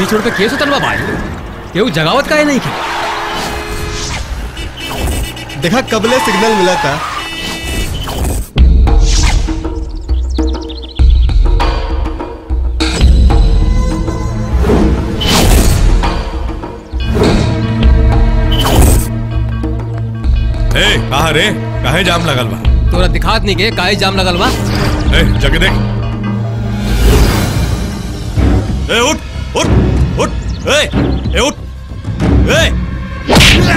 बीच रोड पे केस उतरवा भाई केहू जगावत काहे नहीं के देखा कबले सिग्नल मिला था ए कहा रे काहे जाम लगल बा तोरा दिखात नहीं के काहे जाम लगल बा ए जग देख ए उठ उठ उठ ए ए उठ ए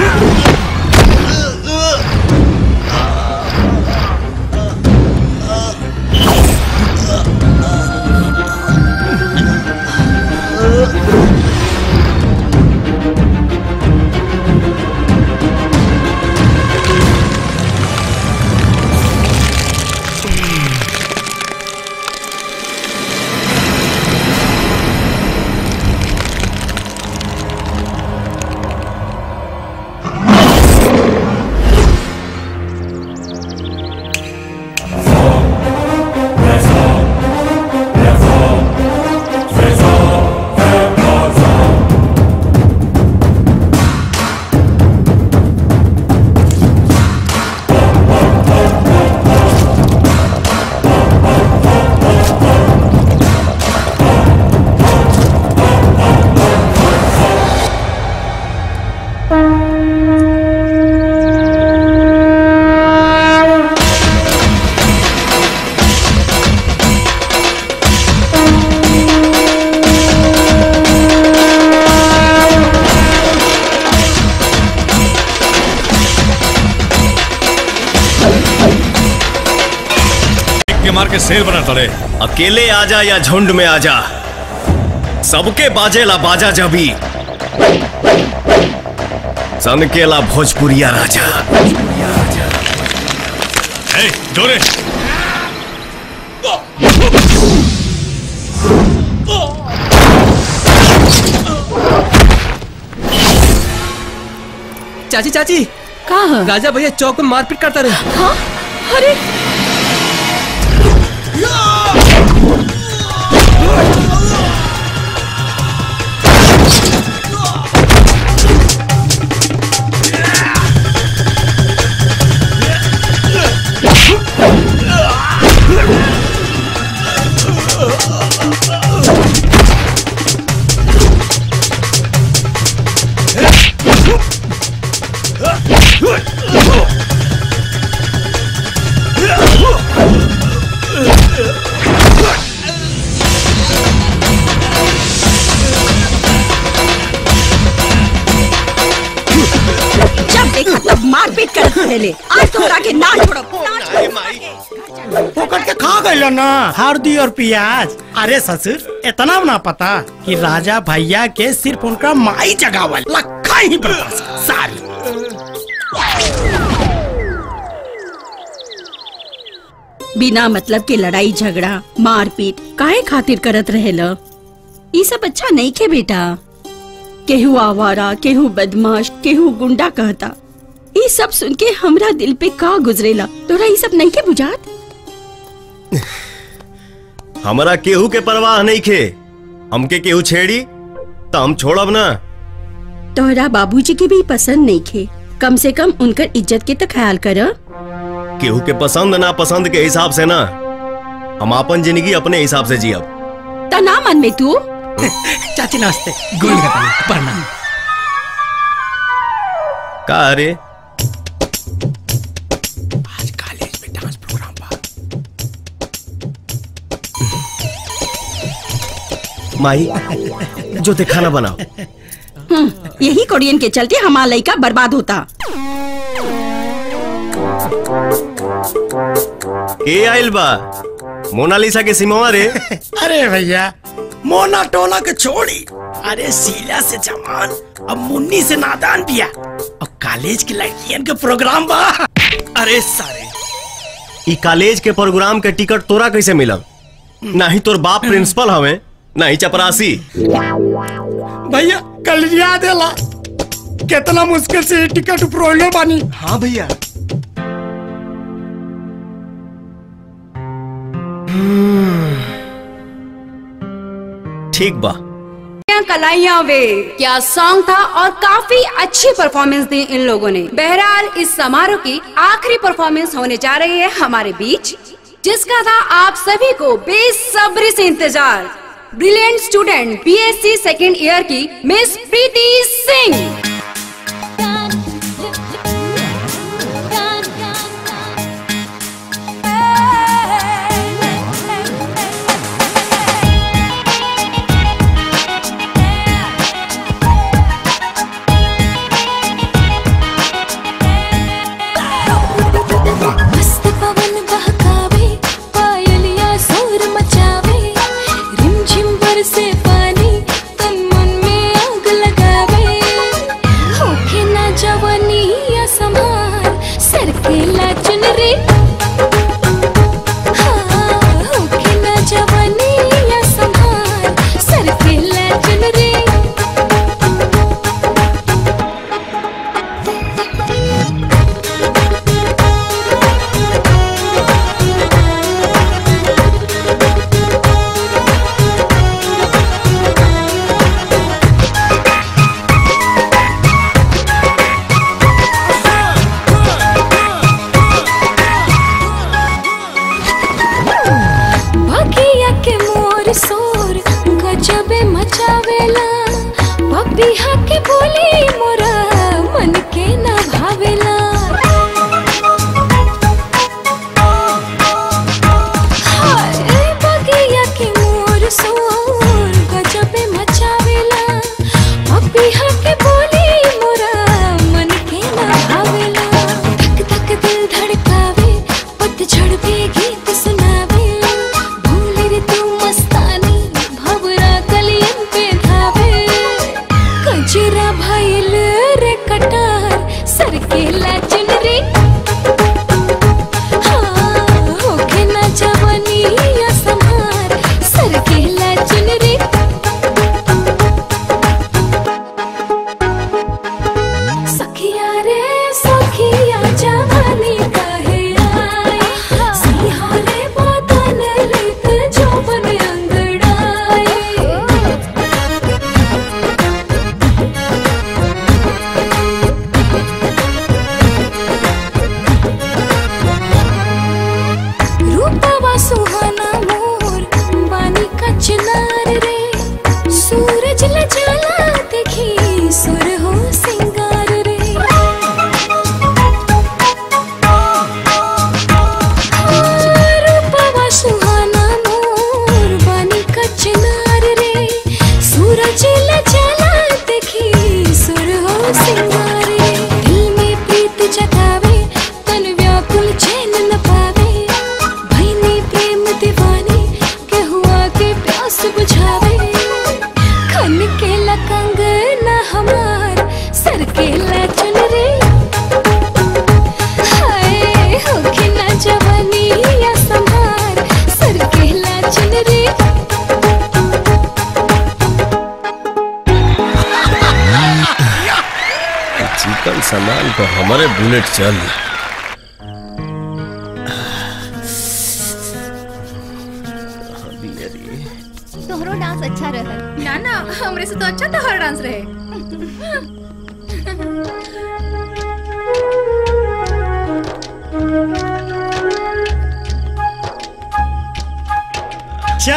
के मार के शेर बना तड़े अकेले आजा या झुंड में आजा सबके बाजेला बाजा जबी सनकेला भोजपुरिया राजा ए जोरे चाची चाची का ह? राजा भैया चौक में मारपीट करता रहे हाँ? अरे जब देखा तब मारपीट कर पहले आज तोहरा के ना छोड़ो पकड़ के खा गइल ना हल्दी और प्याज अरे ससुर इतना ना पता कि राजा भैया के सिर्फ उनका माई जगावल लखा ही बर्दाश्त सारी बिना मतलब के लड़ाई झगड़ा मारपीट काहे खातिर करत रहेला ई सब अच्छा नहीं खे बेटा केहू आवारा केहू बदमाश केहू गुंडा कहता ई सब सुन के हमरा दिल पे का गुजरेला तोरा ई सब नहीं के बुझात हमारा केहू के परवाह नहीं खे हमके केहू छेड़ी तो हम छोड़ब ना तोहरा बाबूजी के भी पसंद नहीं खे कम से कम उनकर इज्जत के तो ख्याल कर केहू के पसंद ना पसंद के हिसाब से ना हम अपन जिंदगी अपने हिसाब से जियब ता ना मन में तू चाची नमस्ते गोल प्रणाम का अरे आज कॉलेज में डांस प्रोग्राम बा माही जो ते खाना बनाओ हम्म, यही कोरियन के चलते हमारा लड़का बर्बाद होता के आइल बा मोनालिसा के सिमवा रे अरे भैया मोना टोला के छोड़ी अरे शीला से जवान अब मुन्नी से नादान पिया और कॉलेज की लड़कियन के प्रोग्राम बा अरे सारे ई कॉलेज के प्रोग्राम के टिकट तोरा कैसे मिलल नाही तोर बाप प्रिंसिपल हवे नाही चपरासी भैया कल याद देला कितना मुश्किल से ये टिकट प्रोले बानी हाँ भैया ठीक बा कलाइयां वे क्या सॉन्ग था और काफी अच्छी परफॉर्मेंस दी इन लोगों ने बहरहाल इस समारोह की आखिरी परफॉर्मेंस होने जा रही है हमारे बीच जिसका था आप सभी को बेसब्री से इंतजार brilliant student BSc second year की मिस प्रीति सिंह मस्त पवन बहकावे पायलिया शोर मचावे रिमझिम बरसे पानी तन मन में आग लगावे होके ना जवानी या समार सर के ला चुनरी हाँ, होके ना जवानी या समार सर के ला चुनरी बगिया के मोर सोर गजबे मचावेला पपिहा के बोली मोरा मन के ना भावेला हाय बगिया के मोर सोर गजबे मचावेला पपिहा के बोली मोरा मन के ना भावेला धक धक दिल धड़कावे पतझड़ पे गीत सुनावे भूल रे तू मस्तानी भवरा कलियन पे धावे कजरा भइल रे कटार सर के ला चुनरी हाँ, होके ना जवानी या संहार सर के ला चुनरी सखिया रे सखिया जवानी कहे आए सिंहारे बदन लेत जौवन अंगड़ाए रूपवा सुहाना मोर बानी का चिनार रे सूरज ल जाला देखी सुर हो सिंगार रे हाँ, रूपवा सुहाना मोर बानी का चिनार रे सूरज ल जाला देखी सुर हो सिंगार रे दिल में प्रीत जगावे तन व्याकुल चैन न पावे भैनी प्रेम दीवानी के हुआ के प्यास बुझावे खन के लकंग न हमार सर के ला चुनरी हाय होके ना जवानी या संभार सर के ला चुनरी चिकन सामान तो हमारे बुलेट चल तोहरो डांस अच्छा रहा ना ना हमरे से तो अच्छा तोहर डांस रहे अच्छा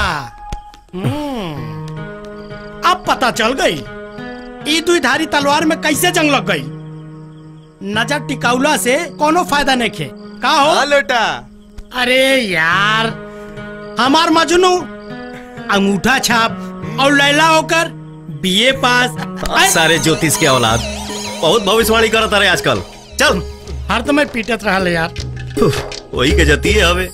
हम्म, अब पता चल गई ई दुई धारी तलवार में कैसे जंग लग गई नजर टिकाउला से कोनो फायदा नहीं खे का हो लोटा अरे यार हमार मजनू अंगूठा छाप और लैला होकर बीए पास ऐ, सारे ज्योतिष के औलाद बहुत भविष्यवाणी करत रहे आजकल चल हर तो मैं पीटत रहा यार वही के जती है हवे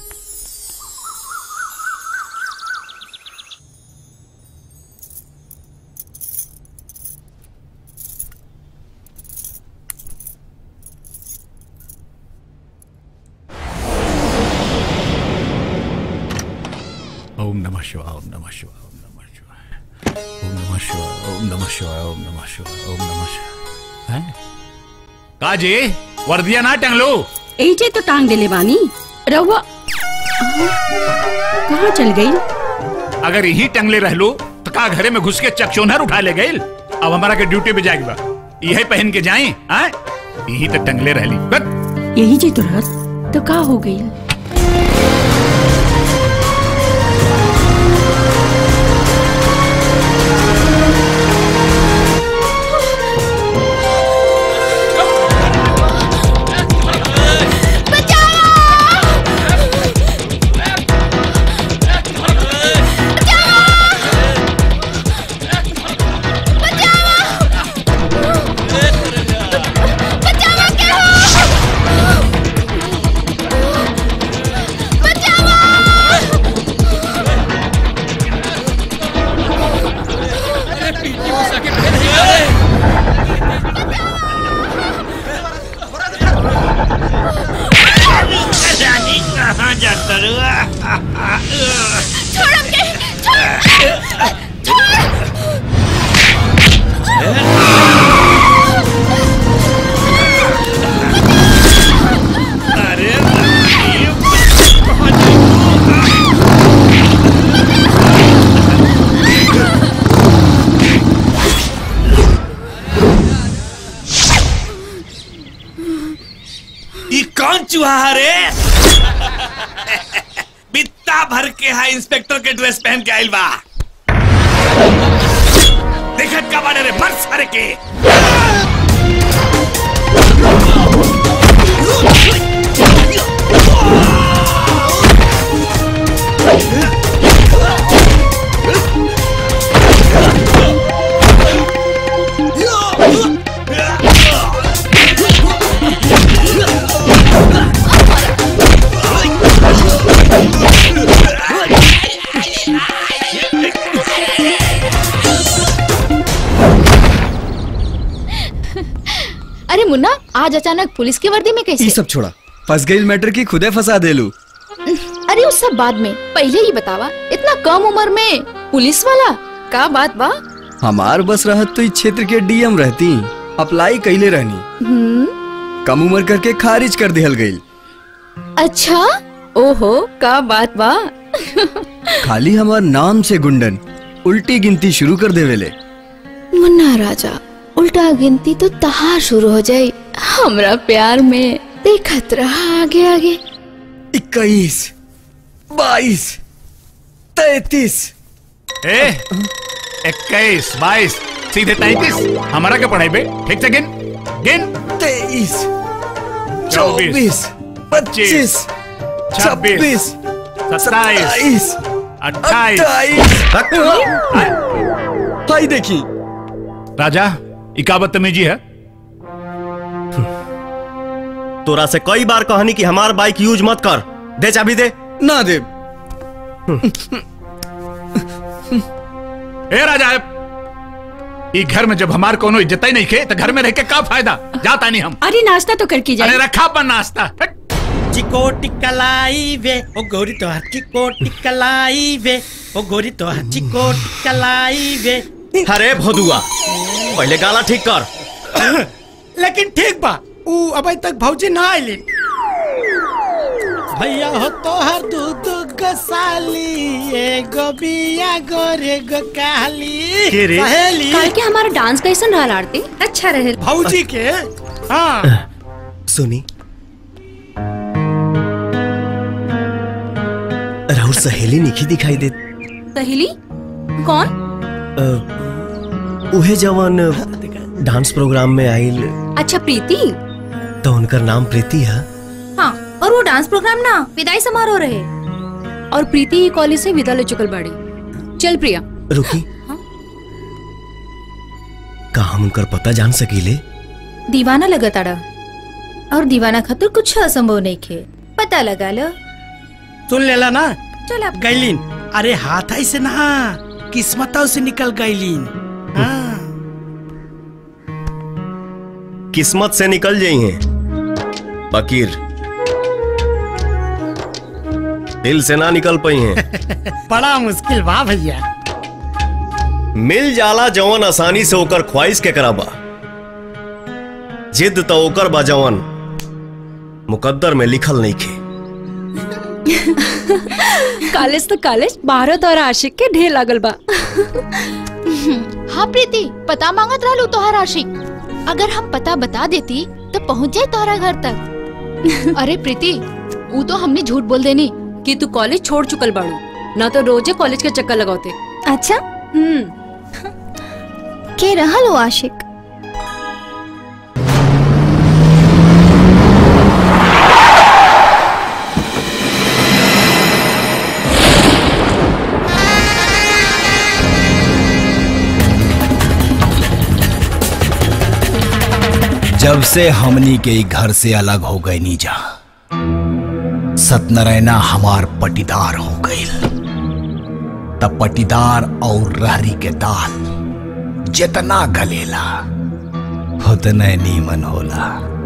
ओम नमः शिवाय ओम नमः शिवाय ओम नमः शिवाय ओम नमः शिवाय ओम नमः शिवाय ओम नमः शिवाय ओम नमः शिवाय हैं काजी वर्दिया ना टंगलो एजे तो टांग देले बानी रहुआ कहाँ चल गई अगर यही टंगले रह लो तो का घरे में घुस के चकचोनहर उठा ले गई अब हमारा के ड्यूटी पे जाएगी बा यही पहन के जाई हाँ यही तो टंगले रहली बस यही जी तो रहत तो का हो गई रानी कहाँ जाता रुआ छोड़ हमके छोड़ अरे ई कौन चूहा रे बित्ता भर के है इंस्पेक्टर के ड्रेस पहन के आइल बा देखत का बाड़े रे भर सारे के अरे मुन्ना आज अचानक पुलिस की वर्दी में ये कैसे सब छोड़ा फंस गई मैटर की खुदे फंसा दे लू अरे उस सब बाद में पहले ही बतावा इतना कम उम्र में पुलिस वाला का बात बा हमार बस रहत तो इस क्षेत्र के डीएम रहती अप्लाई कैले रहनी हम्म कम उम्र करके खारिज कर दिहल गई अच्छा ओहो का बात बा खाली हमार नाम से गुंडन उल्टी गिनती शुरू कर देवेले मुन्ना राजा उल्टा गिनती तो तहार शुरू हो जाई हमरा प्यार में देखत रहा आगे आगे इक्कीस बाईस तैतीस ए इक्कीस बाईस सीधे तैतीस हमारा क्या पढ़ाई बे ठीक से गिन गिन तेईस चौबीस चौबीस पच्चीस छब्बीस सत्ताईस अट्ठाईस भाई देखी राजा इका बदतमीजी है तोरा से कई बार कहनी कि हमार बाइक यूज मत कर दे चाबी दे ना दे ए राजा ई घर में जब हमार कोनो इज्जत ही नहीं खे तो घर में रह के का फायदा जाता नहीं हम अरे नाश्ता तो करके अरे जाए रखा अपन नाश्ता हट। चिकोटी कलाई वे ओ गोरी तो हर चिकोटी कलाई वे ओ गोरी तो हर चिकोटी कलाई वे अरे भोदुआ पहले गाला ठीक कर लेकिन ठीक बा ऊ अभी तक भौजी ना आइली भैया हो तो हर दूध गसाली एगो बिया गोरे गो काली के रे? सहेली कल के हमारा डांस कैसन रहा आरती अच्छा रहे भौजी के हाँ सुनी राहुल सहेली निखी दिखाई दे सहेली कौन अ, उहे जवन डांस प्रोग्राम में आइल अच्छा प्रीति तो उनकर नाम प्रीति है हाँ और वो डांस प्रोग्राम ना विदाई समारोह रहे और प्रीति ही कॉलेज से विदा ले चुकल बाड़ी चल प्रिया रुकी का हम उनकर पता जान सकीले दीवाना लगा ताड़ा और दीवाना खातिर कुछ असंभव नहीं खे पता लगा लो सुन लेला ना चल आप गैलीन अरे हाथ आई से ना किस्मतों से निकल गैलीन हाँ किस्मत से निकल जाई हैं फकीर दिल से ना निकल पाई हैं बड़ा मुश्किल बा भैया मिल जाला जवन आसानी से ओकर ख्वाहिश के कराबा जिद तो ओकर बा जवन मुकद्दर में लिखल नहीं खे कॉलेज तो कॉलेज भारत और आशिक के ढेर लागल बा हाँ प्रीति पता मांगत रहलू तोहर आशिक अगर हम पता बता देती तो पहुँच जाए तोहरा घर तक अरे प्रीति वो तो हमने झूठ बोल देनी कि तू कॉलेज छोड़ चुकल बाड़ू ना तो रोजे कॉलेज के चक्कर लगाते अच्छा हम्म के रहल हो आशिक जब से हमनी के ई घर से अलग हो गई नीजा सत्यनारायणा हमार पटीदार हो गई तब पटीदार और रहरी के दाल जितना गलेला उतने नीमन होला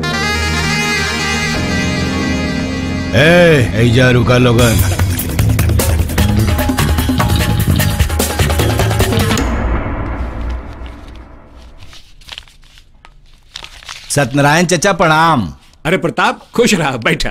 ए ऐजा रुका लोगन सत्यनारायण चचा प्रणाम अरे प्रताप खुश रहा बैठा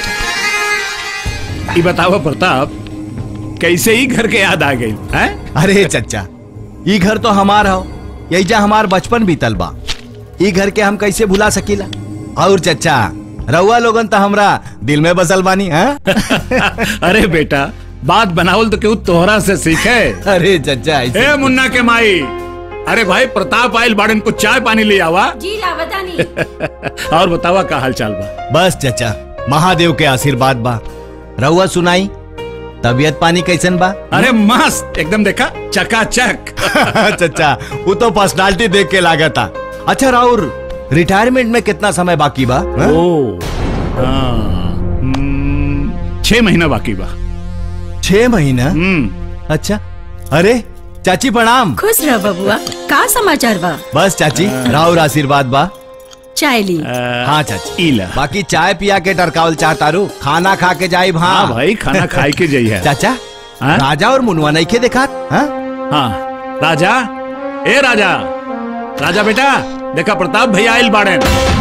बैठा ये बताओ प्रताप कैसे ही घर के याद आ गई हैं अरे चचा ई घर तो हमार हो यही हमार बचपन बीतल बा ई घर के हम कैसे भुला सकीला और चचा रउआ लोगन तो हमरा दिल में बसल बानी हैं अरे बेटा बात बनावल तो क्यों तोहरा से सीखे अरे चचा ऐसे ए मुन्ना के माई अरे भाई प्रताप आयल बाड़न को चाय पानी ले आवा जी लावतानी और बतावा का हाल चाल बा बस चचा महादेव के आशीर्वाद बा रउआ सुनाई तबियत पानी कैसन बा अरे मस्त एकदम देखा चकाचक चचा वो तो पर्सनालिटी देख के लागता अच्छा राउर रिटायरमेंट में कितना समय बाकी बा हाँ? ओ हाँ, हम्म, छह महीना बाकी बा छह महीना हम्म अच्छा अरे चाची प्रणाम खुश रह बबुआ का समाचार बा बस चाची राउर आशीर्वाद बा चाय ली हाँ चाची इला बाकी चाय पिया के टरकावल चाहतारू खाना खा के जाई हाँ हाँ भाई खाना खाए के जाई है चाचा हाँ? राजा और मुनवा नहीं के देखा हाँ? हाँ राजा ए राजा राजा बेटा देखा प्रताप भैया आयल बाड़े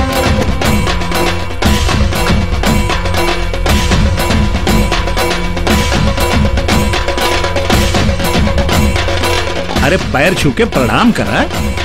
अरे पैर छू के प्रणाम करा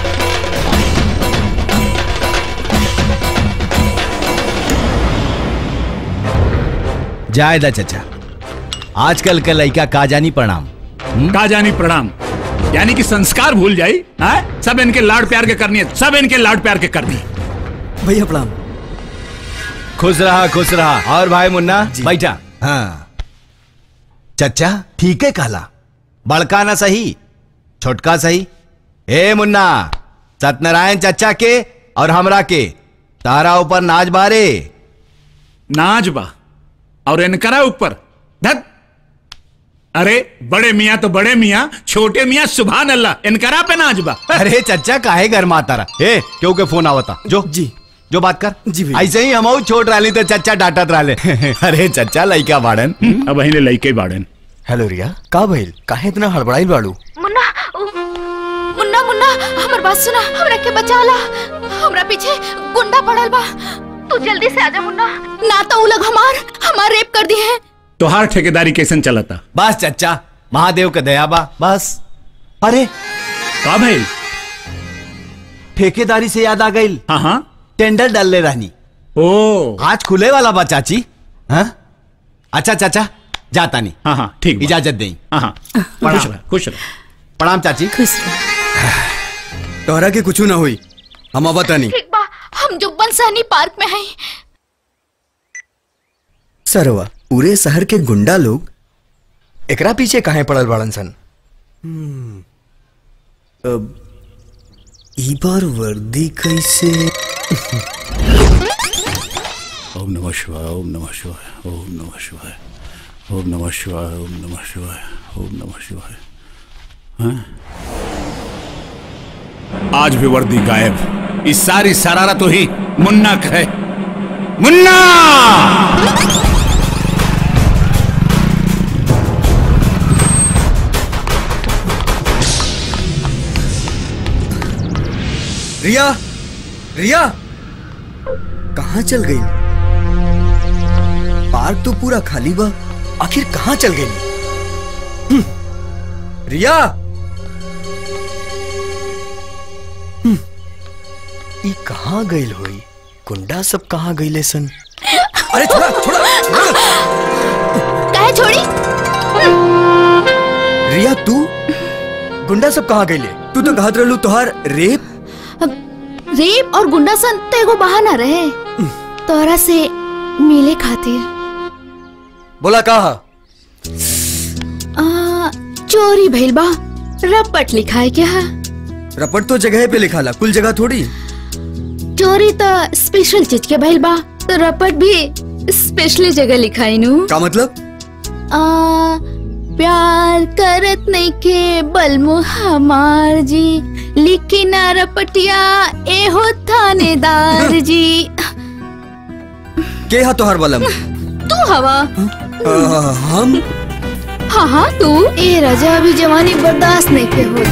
जायदा चचा आजकल के लड़का का जानी प्रणाम का जानी प्रणाम यानी कि संस्कार भूल जाई हाँ? सब इनके लाड प्यार के करनी है सब इनके लाड प्यार के करनी भैया प्रणाम खुश रहा खुश रहा और भाई मुन्ना बैठा हाँ चचा ठीक है काला बड़का ना सही छोटका सही ए मुन्ना सत्यनारायण चचा के और हमरा के तारा ऊपर नाच बारे नाच बा और इनकरा ऊपर धत अरे बड़े मियाँ तो बड़े मियाँ छोटे मियाँ सुभान अल्लाह इनकरा पे नाच बा अरे चचा काहे घर माता रहा ए क्यों के फोन आवता जो जी जो बात कर जी भैया। ऐसे ही हम छोट रही तो चचा डांटत रहे अरे चचा लइका बाड़न अब अहिले लइके बाड़न हेलो रिया का भइल काहे इतना हड़बड़ाइल बाड़ू मुन्ना मुन्ना मुन्ना हमर बात सुना हमरा के बचा ला हमरा पीछे गुंडा पड़ल बा तू जल्दी से आजा मुन्ना ना तो उ लोग हमार हमार रेप कर दिए हैं तोहार ठेकेदारी कैसन चलता बस चचा महादेव के दया बा बस अरे का भाई ठेकेदारी से याद आ गई हाँ हाँ टेंडर डालले रहनी ओ आज खुले वाला बा चाची हाँ अच्छा चाचा जाता नहीं हाँ हाँ ठीक बा। इजाजत दें हाँ हाँ खुश रह खुश रह प्रणाम चाची खुश तोहरा के कुछ ना हुई हम अब नहीं ठीक बा हम जुब्बन सहनी पार्क में हैं सरवा पूरे शहर के गुंडा लोग एकरा पीछे काहे पड़ल बाड़न सन अब ई बार वर्दी कैसे ओम नमः शिवाय ओम नमः शिवाय ओम नमः शिवाय ओम नमः शिवाय ओम नमः शिवाय ओम नमः शिवाय हाँ? आज भी वर्दी गायब इस सारी शरारत तो ही मुन्ना का है मुन्ना रिया रिया कहाँ चल गई पार्क तो पूरा खाली बा आखिर कहाँ चल गई रिया हम्म, ई कहाँ गइल होई गुंडा सब कहाँ गइले सन अरे छोड़ा छोड़ा काहे छोड़ी रिया तू गुंडा सब कहाँ गइले तू तो कहत रहलू तोहार रेप रेप और गुंडासन तो एगो बहाना रहे तोरा से मिले खातिर बोला कहा आ, चोरी भइल बा रपट लिखाए क्या है रपट तो जगह पे लिखाला कुल जगह थोड़ी चोरी तो स्पेशल चीज के भइल बा तो रपट भी स्पेशली जगह लिखाई नु का मतलब आ, प्यार करत नहीं के बलमु हमार जी लिखी ना रपटिया ए हो थानेदार जी के हा तोहार बलम तू हवा आ, हम हाँ हाँ तू ए राजा अभी जवानी बर्दाश्त नहीं के हो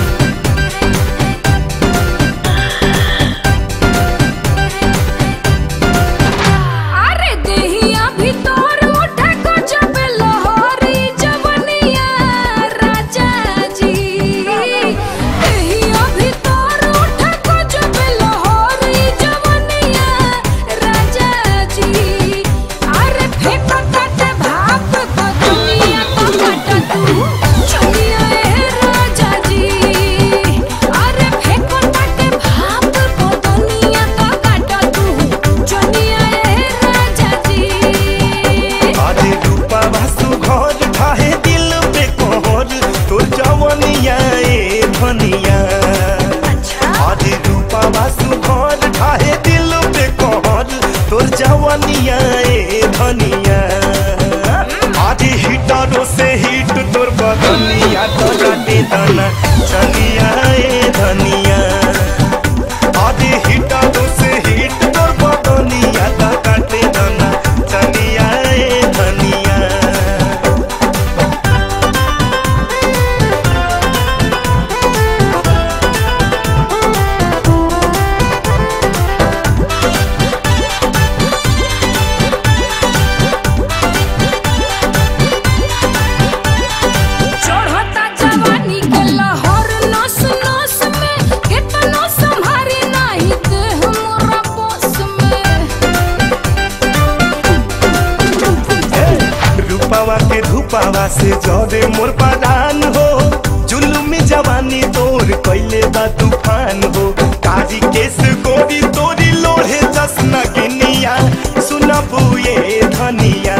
अरे देहिया भीतर उठे को जब लहरी जवनिया राजा जी देहिया भीतर उठे को जब लहरी जवनिया राजा जी अरे फेंको तटे भाप को दुनिया को काट तू चलिया ए राजा जी अरे फेंको तटे भाप को दुनिया को काट तू चलिया ए राजा जी आदि रूपा वासु घर ठाहे दिल पे कोहर तोर जवनिया ए धनिया आदि रूपा वासु घर ठाहे दिल पे कोहर तोर जवनिया ए धनिया आदि हिटरो से हिट तोर बदनिया तो जाते दाना चलिया ए धनिया आदि हिटरो से हिट तोर बदनिया तो काटे दाना चलिया ए धनिया चढ़ता जवानी के लहर नस नस में कितनो संभारी नाही देह मोरा बस में रूपावा के धूपावा से जरे मोर परान हो जुलुम जवानी तोर कैले बा तूफान हो काजी केस गोरी तोरी लोढ़े जसना गिनिया सुनबू ये धनिया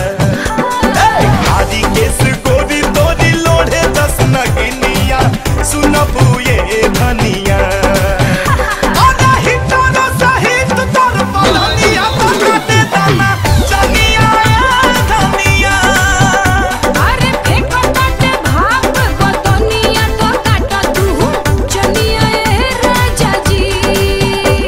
काजी केस गोरी तोरी लोढ़े जसना गिनिया सुनबू ये धनिया आधा हिटरो सहित तोर बदनिया तकाते दाना चनिया धनिया अरे फेंको तटे भाप को दुनिया तो काट तू चलिया ए राजा जी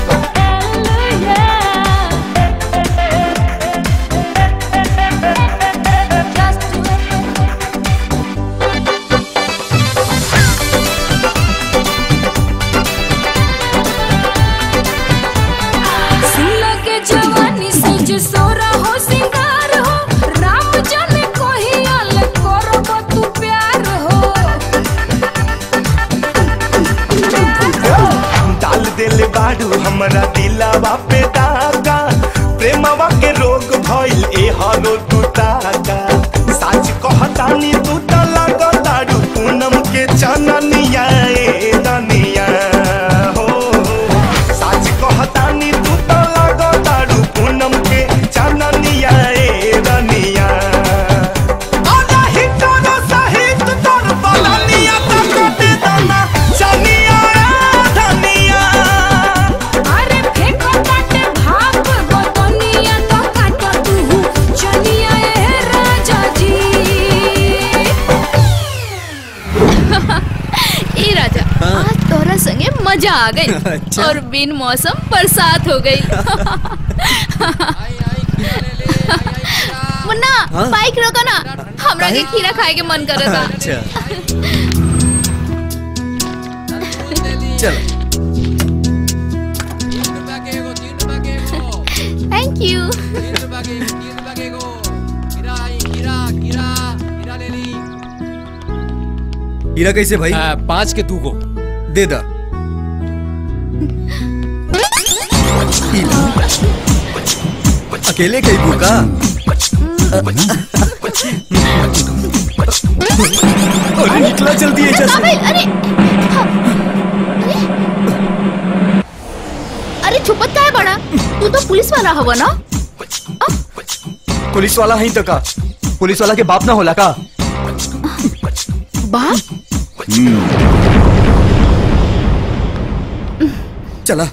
सुन के जवानी से जो सोरा हो सिंगार हो राम जाने कोही आल करब तू प्यार हो डाल दिल बाडू हमरा दिलावा पे दागा प्रेमवा के रोग भइल ए हरो तू ताका सच कहतानी तू त लगताडू पूनम के चननिया ए दनिया हो सच कहतानी तू त लगताडू पूनम के चननिया ए दनिया आधा हिटरो सहित तोर बलनिया तकते दाना चनिया ए धनिया अरे फेंको तटे भाप को दुनिया तो काट तू चलिया ए राजा जी ए राजा आज तोरा संगे मजा आ गई अच्छा। और बिन मौसम बरसात हो गई मुन्ना हाँ? बाइक रोको ना हमरा के खीरा खाए के मन करे था अच्छा चलो थैंक यू हीरा कैसे भाई पाँच के दू गो दे दा ई ला। अकेले कई भूखा अरे निकला जल्दी है अरे, जैसे अरे अरे छुपत का है बड़ा तू तो पुलिस वाला हवा ना पुलिस वाला है तो का पुलिस वाला के बाप ना होला का बाप चला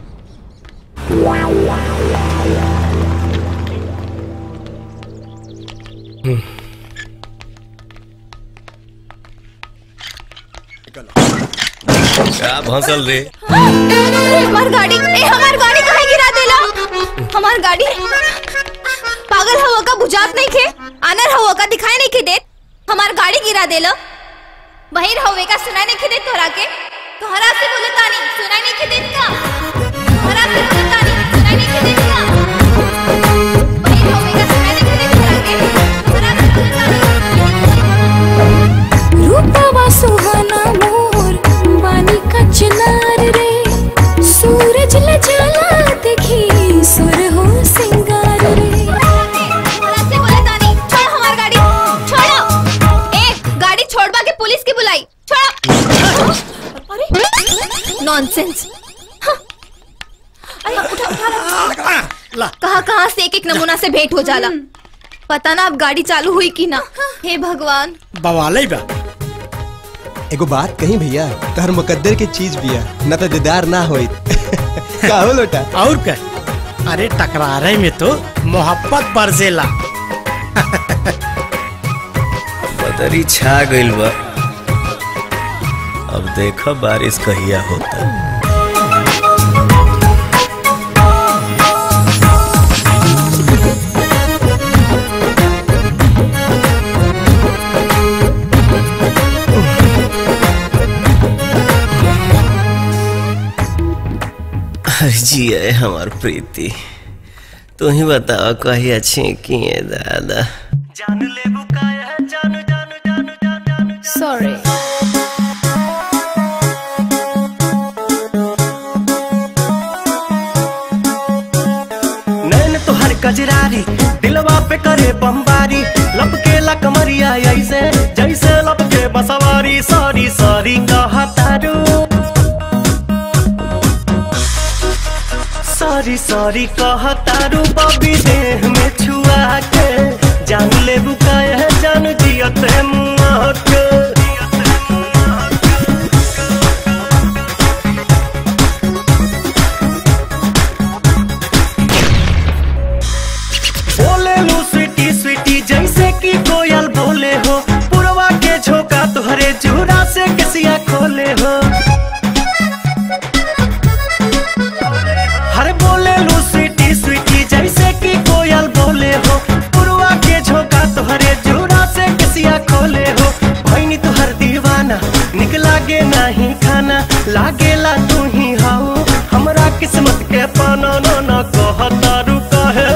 क्या भंसल रे अरे हमार गाड़ी ए हमार गाड़ी काहे गिरा देला हमार गाड़ी पागल हवा का बुझात नहीं खे आनर हवा का दिखाई नहीं के देत हमार गाड़ी गिरा देला बहिर हवे का सुनाई नहीं के देत तोहरा के तोहरा से बोले तानी सुनाई नहीं के देत का तोहरा से बोले तानी सुनाई नहीं के देत का बहिर हवे का सुनाई नहीं के देत तोहरा के तोहरा से बोले तानी रूपवा सुहाना मोर बानी का चिनार रे सूरज ल जाला देखी सुर हो सिंगार रे तोहरा से बोले तानी छोड़ हमार गाड़ी छोड़ो ए गाड़ी छोड़वा के पुलिस की बुलाई छोड़ो अरे नॉनसेंस कहाँ कहाँ से एक एक नमूना से भेंट हो जाला पता ना अब गाड़ी चालू हुई कि ना हे भगवान बवाले बा एगो बात कही भैया तहर मुकद्दर के चीज बिया न तो दीदार ना होई का हो लोटा और क्या अरे टकरारे में तो मोहब्बत बरसेला बदरी छा गइल बा अब देखो बारिश कहिया होता जी है हमार प्रीति तू ही बताओ कही अच्छी की है दादा सॉरी नैन तोहर कजरारी दिलवा पे करे बमबारी लपके ला कमरिया ऐसे जैसे लपके बसवारी सॉरी सॉरी कहा तारू सॉरी सॉरी कहा तारू बबी देह में छुआ के जान ले बुकाया जान जियत मुआ के बोले लो स्वीटी स्वीटी जैसे कि कोयल बोले हो पुरवा के झोंका तुहरे जूरा से कसिया खोले हो हर बोले लो स्वीटी स्वीटी जैसे कि कोयल बोले हो पुरवा के झोंका तुहरे जूरा से कसिया खोले हो भैनी तुहर दीवाना निक लागे नहीं खाना लागेला तू ही हाउ हमरा किस्मत के पाना ना ना कहता रुका है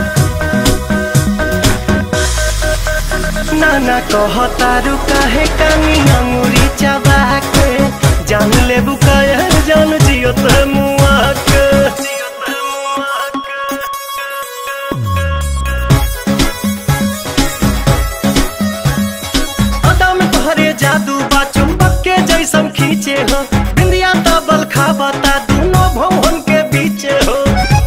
नाना कहता रुका है कानी अंगूरी चबा के जान ले बुकाया जान जियो ते मुआ के अदा में तोहरे जादू बा चुंबक के जैसन खींचे हो बिंदिया तबल खाबता दोनों भवन के बीचे हो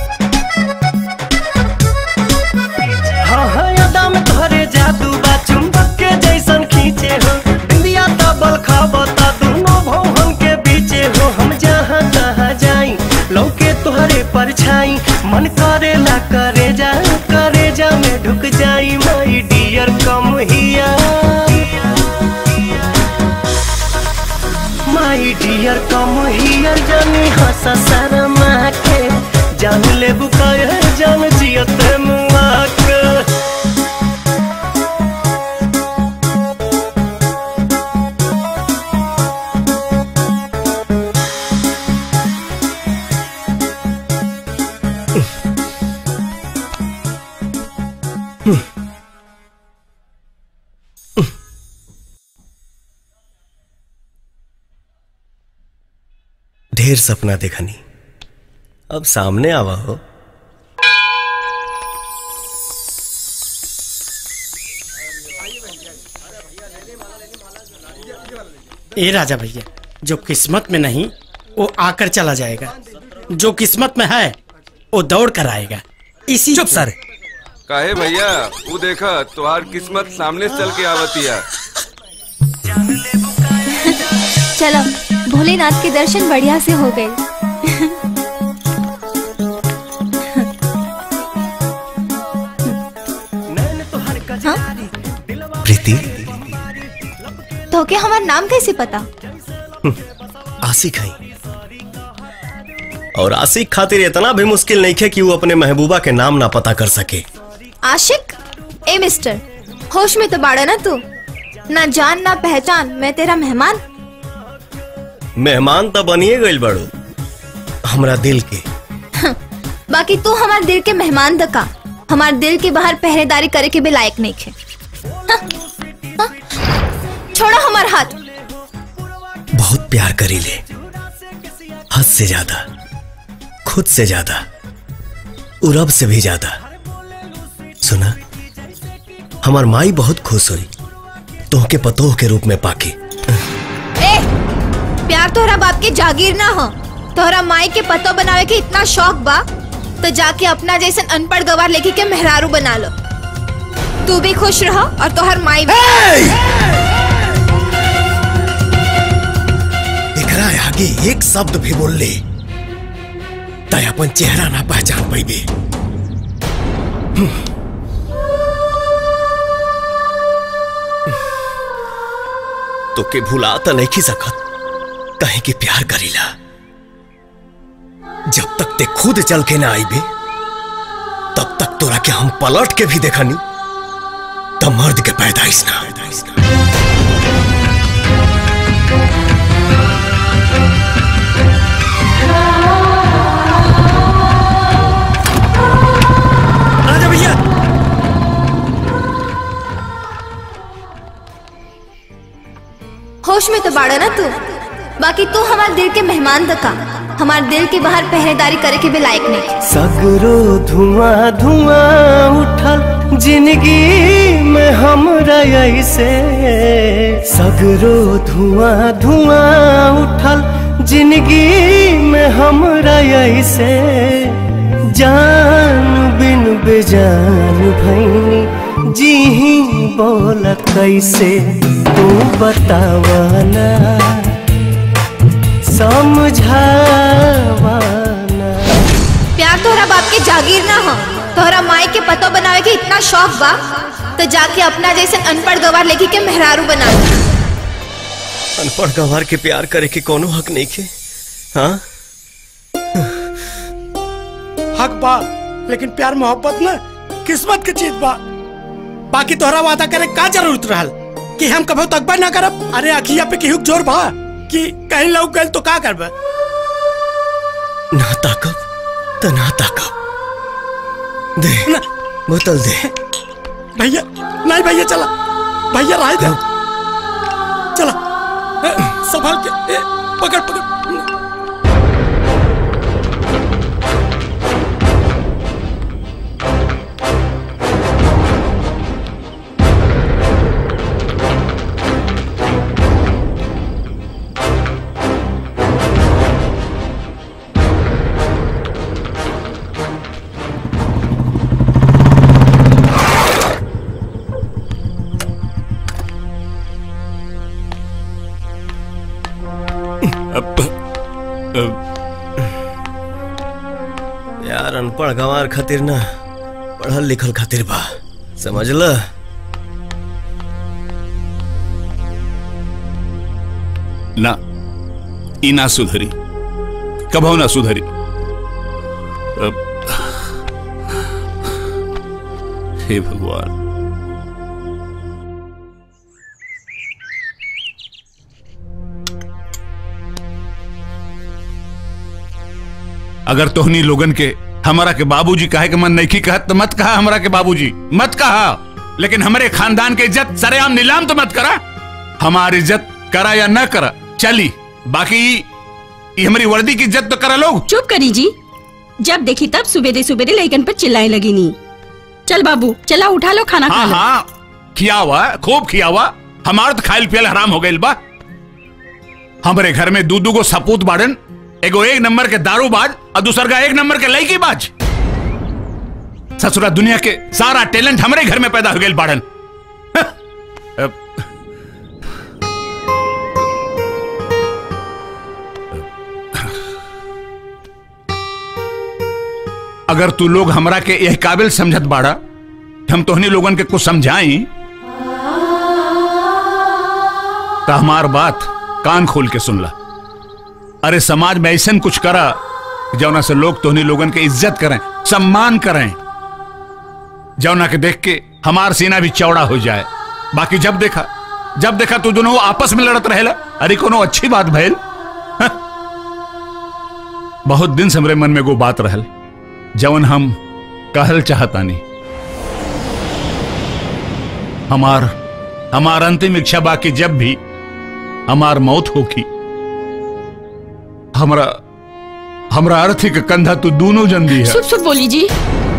हाँ हाँ अदा में तोहरे जादू बा चुंबक के जैसन खींचे हो बिंदिया तबल खाबता दोनों भवन के बीचे हो हम जहाँ तहाँ जाई लौके तोहरे परछाई मन करेला करे जा करे जा में ढुक जाई माई डियर कम हिया माई डियर कम हियर जानी हंसा शर्मा के जान ले बुकाया जान जियत मुआ के ढेर सपना देखनी अब सामने आवा हो ए राजा भैया जो किस्मत में नहीं वो आकर चला जाएगा जो किस्मत में है वो दौड़ कर आएगा इसी चुप सर काहे भैया वो देखा तुहार किस्मत सामने से चल के आवतिया चलो भोलेनाथ के दर्शन बढ़िया से हो गए प्रीति तो के हमार नाम कैसे पता आशिक है और आशिक खातिर इतना भी मुश्किल नहीं है कि वो अपने महबूबा के नाम ना पता कर सके आशिक ए मिस्टर होश में तो बाड़ा ना तू ना जान ना पहचान मैं तेरा मेहमान मेहमान तो बनिए गई बड़ो हमरा दिल के बाकी तू हमारे दिल के मेहमान दका हमारे दिल के बाहर पहरेदारी करे के भी लायक नहीं खे हाँ, हाँ, छोड़ो हमार हाथ बहुत प्यार करी ले हद से ज्यादा खुद से ज्यादा और रब से भी ज्यादा सुना हमार माई बहुत खुश हुई तोहके पतोह के रूप में पाके ए प्यार तोहरा बाप के जागीर ना हो तोहरा माई के पतो बनावे के इतना शौक बा तो जाके अपना जैसे अनपढ़ गवार लेके के मेहरारू बना लो तू भी खुश रहो और तोहर माई भी एकरा आगे एक शब्द भी बोल ले तय अपन चेहरा ना पहचान पैबे तो के भुला तो नहीं सकत कहीं के प्यार करीला जब तक ते खुद चल के ना आईबे तब तक तोरा के हम पलट के भी देखनी तब मर्द के पैदाइश ना पैदाइश ना राजा भैया होश में तो बाड़ा ना तू बाकी तू हमारे दिल के मेहमान दका हमारे दिल के बाहर पहरेदारी करे के भी लायक नहीं सगरो धुआं धुआं उठल जिंदगी में हमरा ऐसे सगरो धुआं धुआं उठल जिंदगी में हमरा ऐसे जान बिन बेजान भैनी जी ही बोल कैसे तू बतावाना समझावाना प्यार तोहरा बाप के जागीर ना हो तोहरा माई के पतो बनावे के इतना शौक बा तो जाके अपना जैसे अनपढ़ गवार लेके के मेहरारू बना लो अनपढ़ गंवार के प्यार करे के कोनो हक नहीं के हाँ हक बा लेकिन प्यार मोहब्बत ना किस्मत के चीज बा बाकी तोहरा वादा करे का जरूरत रहल कि हम कभो तकबा ना करब अरे अखिया पे केहू के जोर बा कि कहीं लौक गइल तो का करब ना ताकब तो ना ताकब दे बोतल दे भैया नहीं भैया चला भैया राय दे चला ए, संभाल के ए, पकड़ पकड़ यार अनपढ़ गंवार खातिर ना पढ़ल लिखल खातिर बा समझ ल ना ई ना सुधरी कभो ना सुधरी अब- हे भगवान अगर तोहनी लोगन के हमारा के बाबूजी कहे के मन नहीं की कहत तो मत कहा हमारा के बाबूजी मत कहा लेकिन हमारे खानदान के इज्जत सरेआम नीलाम तो मत करा हमारी इज्जत करा या न करा चली बाकी ये हमारी वर्दी की इज्जत तो करा लोग चुप करी जी जब देखी तब सुबेरे सुबेरे लैकन पर चिल्लाए लगी नी चल बाबू चला उठा लो खाना खा हाँ लो हाँ खिया हुआ खूब खिया हुआ हमार तो खाइल पियल हराम हो गइल बा हमारे घर में दू दू गो सपूत बाड़न एगो एक नंबर के दारू बाज और दूसर का एक नंबर के लड़की बाज ससुरा दुनिया के सारा टैलेंट हमारे घर में पैदा हो गइल बाड़न अब अगर तू लोग हमरा के यह काबिल समझत बाड़ा हम तोहनी लोगन के कुछ समझाई तो हमार बात कान खोल के सुन ला अरे समाज में ऐसा कुछ करा कि जौना से लोग तोहनी लोगन के इज्जत करें सम्मान करें जौना के देख के हमार सीना भी चौड़ा हो जाए बाकी जब देखा जब देखा तू दोनों आपस में लड़त रहेला अरे कोनो अच्छी बात भइल हाँ? बहुत दिन से हमरे मन में वो बात रहल जवन हम कहल चाहतानी हमार हमार अंतिम इच्छा बाकी जब भी हमार मौत होगी हमरा हमरा अर्थी के कंधा तू दोनों जन दी है सुप सुप बोली जी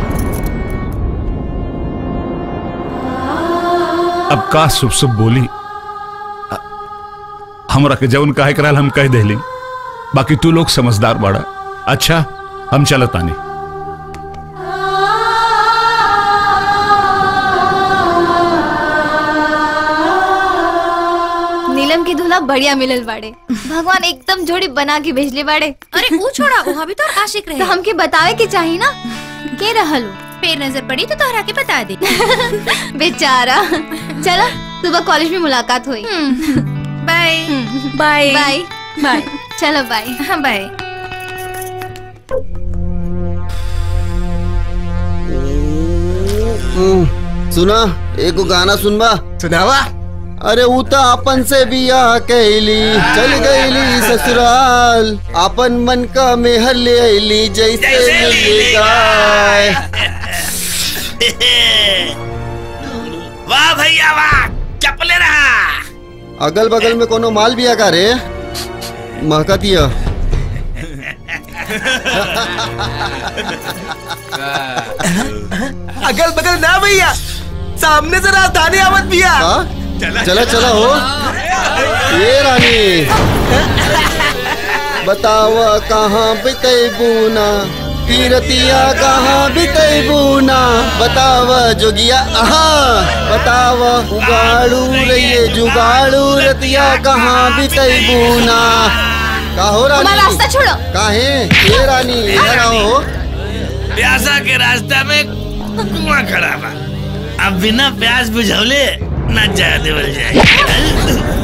अब का सुब सुब बोली अ- हमरा के जवन काहे कराल हम कह देली बाकी तू लोग समझदार बाड़ा अच्छा हम चलतानी नीलम की दूल्हा बढ़िया मिलल बाड़े भगवान एकदम जोड़ी बना के भेजले बाड़े अरे ऊ छोड़ा वहाँ भी तो आशिक रहे तो हमके बतावे के चाहिए ना के रहल हो? फिर नजर पड़ी तो तोहरा के बता दे बेचारा चलो सुबह कॉलेज में मुलाकात हुई बाय बाय बाय बाय चलो बाय हाँ बाय सुना एगो गाना सुनबा सुनावा अरे ऊ त अपन से बियाह कैली चल गईली ससुराल अपन मन का मेहर ले आईली जैसे मिली गाय वाह भैया वाह चपले रहा अगल बगल में कोनो माल बिया का रे महकतिया अगल बगल ना भैया सामने से राजधानी आवत भैया चला चला हो ये रानी बताव कहाँ बिते बूना पीरतिया कहाँ बिते बूना बताव जोगिया आहा बताव उगाड़ू रहिए जुगाड़ू रतिया कहाँ बिते बूना का हो रानी हमारा रास्ता छोड़ो काहे ये रानी इधर आओ प्यासा के रास्ता में कुआं खड़ा बा अब बिना प्यास बुझौले न जा देवल जाए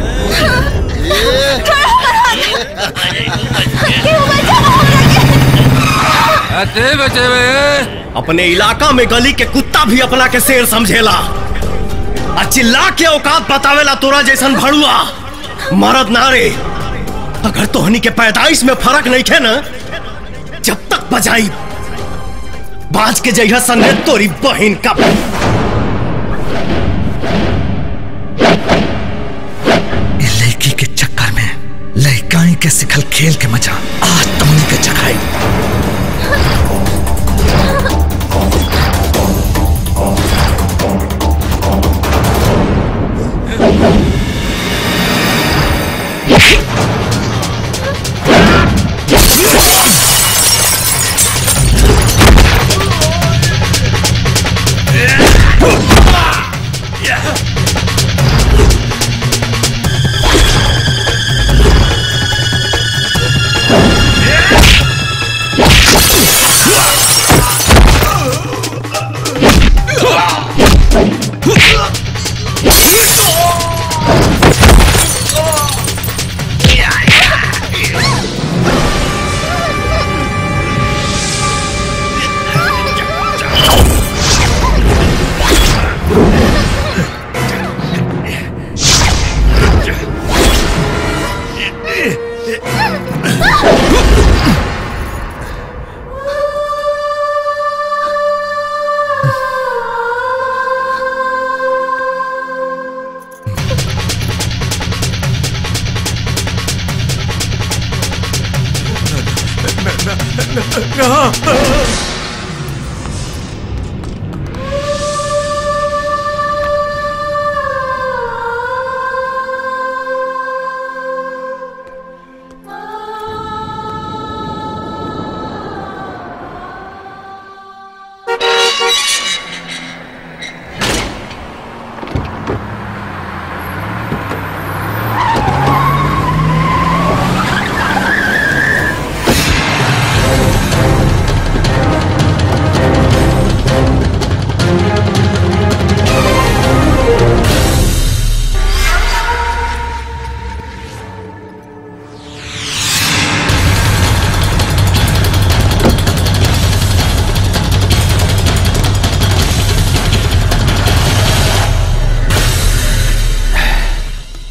अपने इलाका में गली के कुत्ता भी अपना के शेर समझेला आ चिल्ला के औकात बतावेला तोरा जैसन भड़ुआ मरद नारे अगर तोहनी के पैदाइश में फर्क नहीं खे ना जब तक बजाई बाज के जइहा संगे तोरी बहन का ये लड़की के चक्कर में लड़काई के सिखल खेल के मजा आज तुमने के चखाई Yeah!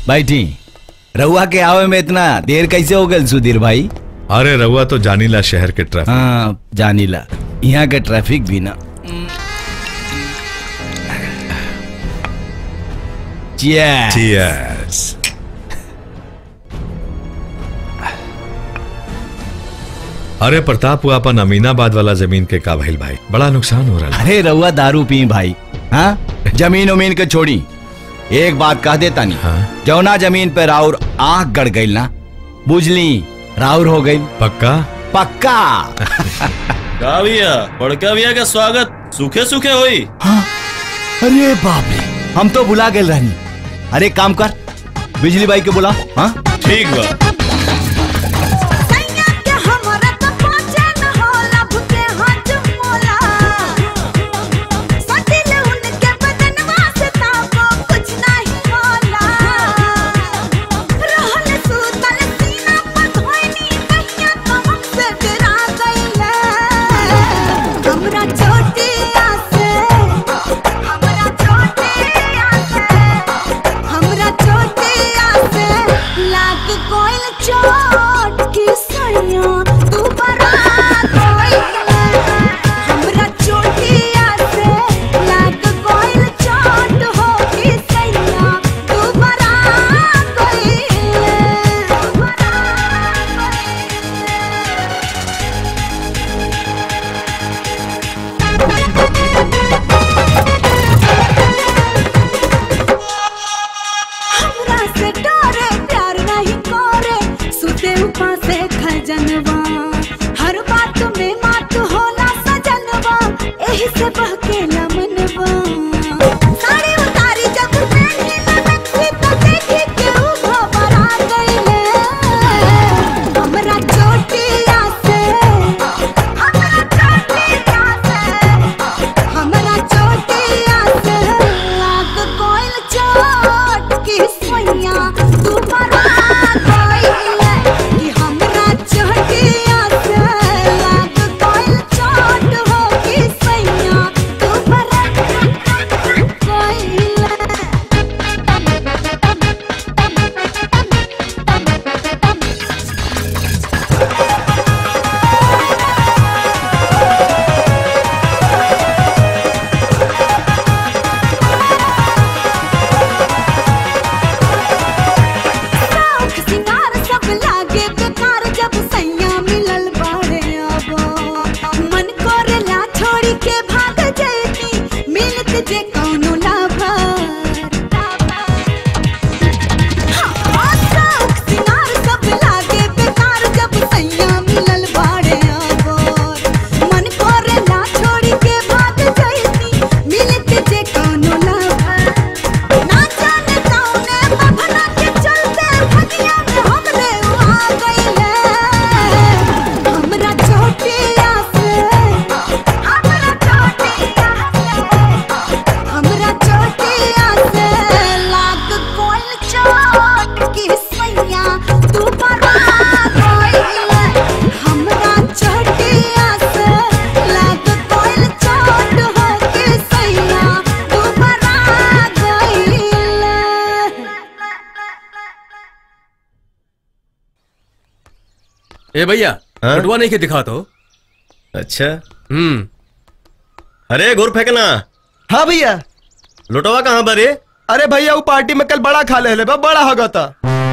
बैठी रउआ के आवे में इतना देर कैसे हो गल सुधीर भाई अरे रउआ तो जानीला शहर के ट्रैफिक हाँ जानीला यहाँ के ट्रैफिक भी ना Cheers. Cheers. अरे प्रताप हुआ अपन अमीनाबाद वाला जमीन के का भइल भाई बड़ा नुकसान हो रहा है अरे रउआ दारू पी भाई हाँ जमीन उमीन के छोड़ी एक बात कह देता नहीं हाँ? जौना जमीन पे राउर आंख गड़ गई ना बुझली राउर हो गई पक्का पक्का का भैया बड़का भैया का स्वागत सूखे सूखे होई अरे बाप रे हम तो बुला गए रहनी अरे एक काम कर बिजली बाई के बुला हाँ ठीक बा ए भैया बटुआ नहीं के दिखा तो अच्छा हम्म अरे घुर फेंकना हाँ भैया लुटवा कहाँ बरे अरे भैया वो पार्टी में कल बड़ा खा ले ले बा, बड़ा होगा था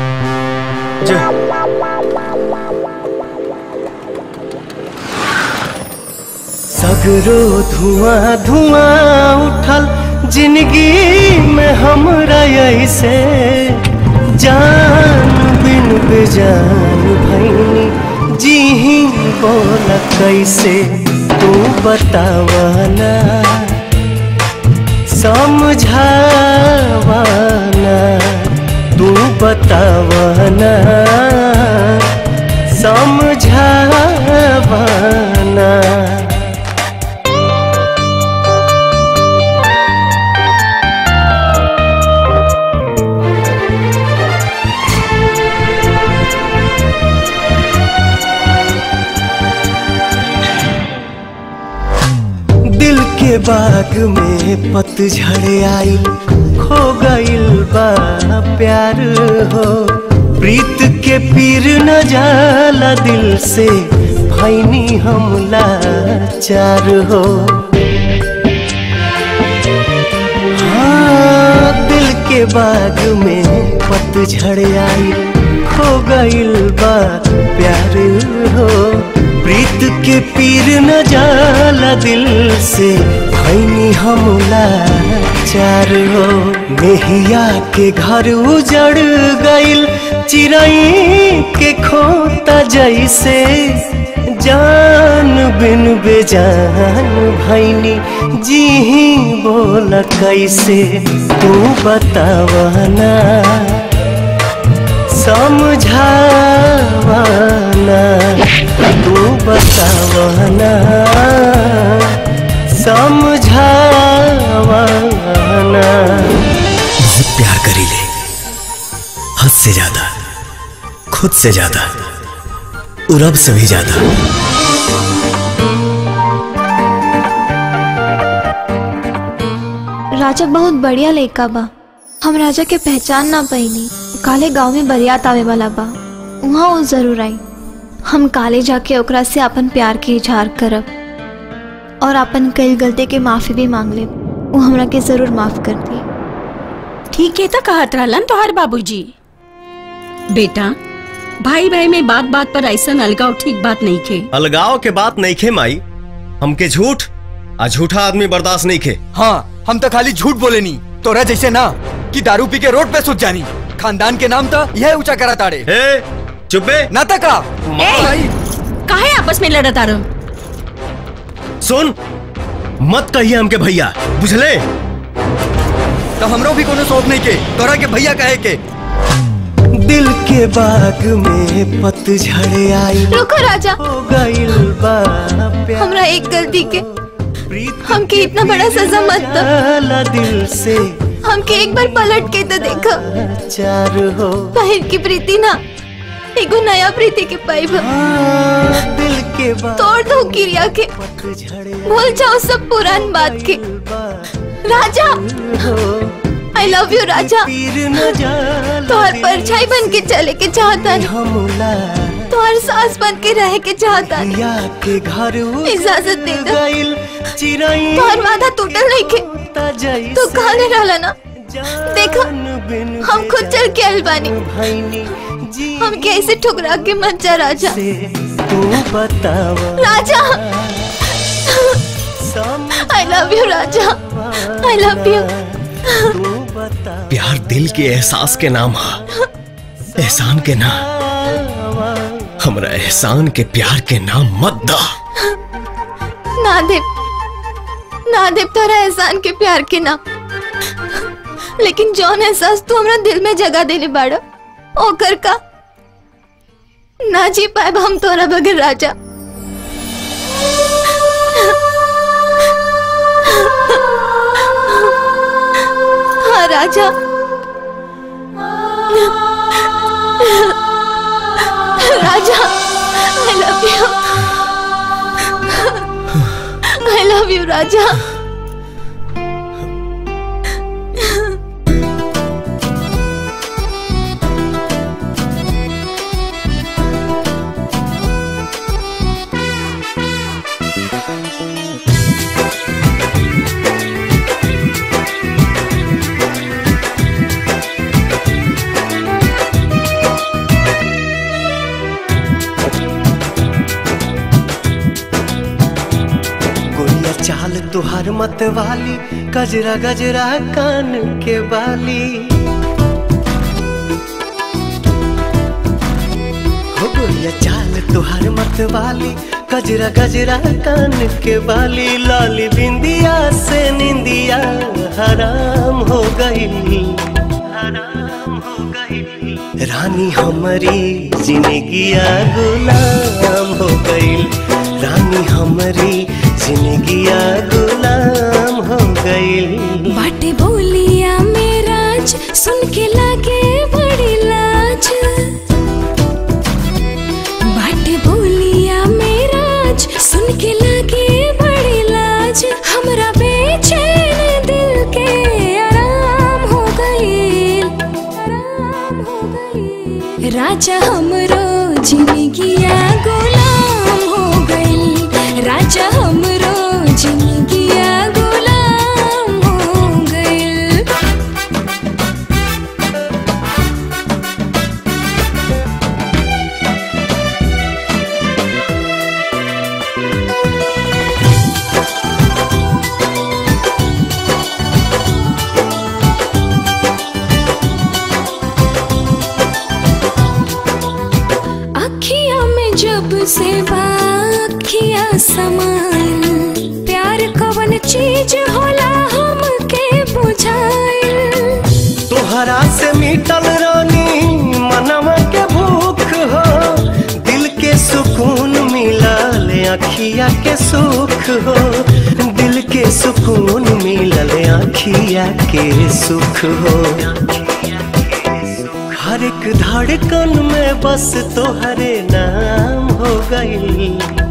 सगरो धुआं धुआं उठल जिंदगी में हमरा ऐसे जान बिन बेजान भैनी जी ही बोल कैसे तू बतावाना समझावाना तू बतावाना समझावाना दिल के बाग में पतझड़ आई खो गइल बा प्यार हो प्रीत के पीर न जाला दिल से भैनी हमला चार हो हाँ दिल के बाग में पतझड़ आई खो गइल बा प्यार हो प्रीत के पीर न जाला दिल से भैनी हमला चार हो मेहिया के घर उजड़ गइल चिड़ई के खोता जैसे जान बिन बेजान भैनी जी ही बोल कैसे तू बतावना समझावना तू बतावना समझावना बहुत प्यार करी ले हद से ज्यादा खुद से ज्यादा और अब से भी ज्यादा राजा बहुत बढ़िया लड़का बा हम राजा के पहचान ना पैनी काले गांव में बरियात आवे वाला बा वहाँ वो जरूर आई हम काले जाके ओकरा से अपन प्यार के इजहार करब और अपन कई गलती के माफी भी मांग ले वो हमरा के जरूर माफ कर दी ठीक है तो कहत रहलन तोहर बाबूजी बेटा भाई भाई में बात बात पर ऐसा अलगाव ठीक बात नहीं खे अलगाव के बात नहीं खे माई हमके झूठ आ झूठा आदमी बर्दाश्त नहीं खे हाँ हम तो खाली झूठ बोले नहीं तोरा जैसे ना कि दारू पी के रोड पे सुत जानी खानदान के नाम तो यह ऊंचा करा ताड़े चुपे ना तका काहे आपस में लड़त आ रहो सुन मत कहिए हमके भैया बुझले तो हमरो भी कोनो शौक नहीं के तोरा के भैया कहे के दिल के बाग में पतझड़ आई रुको राजा हो गइल बा प्यार हमरा एक गलती के हमके इतना बड़ा सजा मत दो जाला दिल से हमके एक बार पलट के तो देखो चार हो पहिर की प्रीति ना एगो नया प्रीति के पाइब दिल के बाग तोड़ दो किरिया के भूल जाओ सब पुरान बात के राजा आई लव यू राजा तोहर परछाई बन के चले के चाहता तोहर सास बन के रह के चाहता के घर इजाजत दे दो चिड़ई तोहर वादा टूटल नहीं के तू कहले रहला ना देखो हम खुद चल के आइल बानी हम कैसे ठुकरा के मत जा राजा तू बतावा राजा आई लव यू राजा आई लव यू प्यार दिल के एहसास के नाम है एहसान के ना हमरा एहसान के प्यार के नाम मत दा ना देव ना देव तोरा एहसान के प्यार के नाम लेकिन जौन एहसास तू हमरा दिल में जगह देले बाड़ ओकर का ना जी पाए हम तोरा बगैर राजा हाँ राजा राजा I love you I love you राजा गोरिया चाल तुहार मत वाली गजरा गजरा कान के बाली हो गोरिया चाल तुहार मत वाली गजरा गजरा कान के बाली लाली बिंदिया से निंदिया हराम हो गई रानी हमारी जिंदगिया गुलाम हो गई रानी हमारी जिंदगिया गुलाम हो गई बाटे बोलिया मेराज सुन के लागे बड़ी लाज बाटे बोलिया मेराज सुन के लागे बड़ी लाज हमरा राजा हमरो जिंदगिया गुलाम हो गइल राजा हमरो जिंदगिया गुलाम हो गइल अखिया में जब से बाखिया समाइल प्यार कवन चीज होला हमके बुझाइल तोहरा से मिटल रानी मनवा के भूख हो दिल के सुकून मिलल अखिया के सुख हो दिल के सुकून मिलल अखिया के सुख हो हर एक धड़कन में बस तोहरे नाम हो गई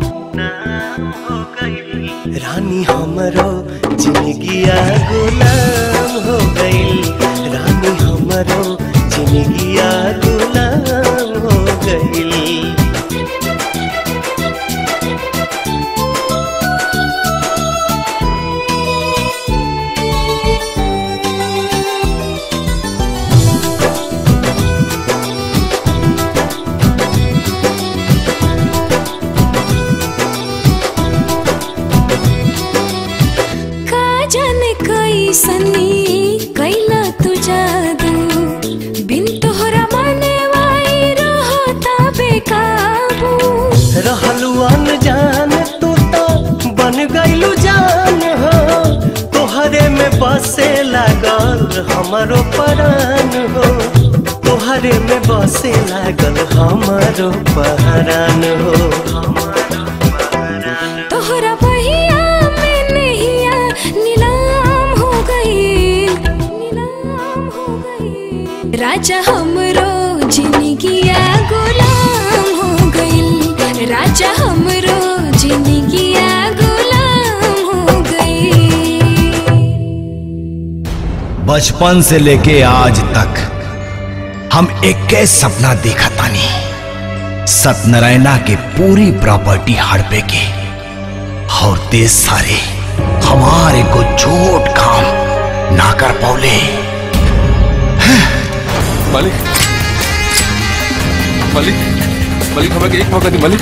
रानी हमरो जिंदगिया गुलाम हो गई रानी हमरो जिंदगिया गुलाम हो गई का जाने कैसनी कैला तू जादू बिन तोहरा माने वाई रहता बेकाबू रहलू अनजान तू तो बन गईलू जान हो तोहरे में बसे लागल हमारो परान हो तोहरे में बसे लागल हमारो पहरान हो तोहरा बहिया में नैया नीलाम हो गई नीलाम हो गई राजा हमरो जिंदगिया गुलाम हो गई राजा हमरो जिंदगिया गुलाम हो गई बचपन से लेके आज तक हम एक के सपना देखा तानी सत्यनारायणा के पूरी प्रॉपर्टी हड़पे के और देश सारे हमारे को छोट काम ना कर पौले मालिक मालिक मालिक हमें एक मौका दी मालिक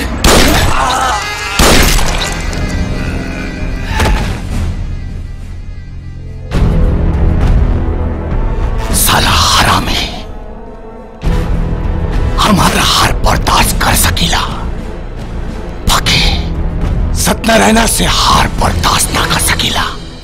साला हरामी हमारा हार बर्दाश्त कर सकीला बाकी सत्यनारायणा से हार बर्दाश्त ना कर सकीला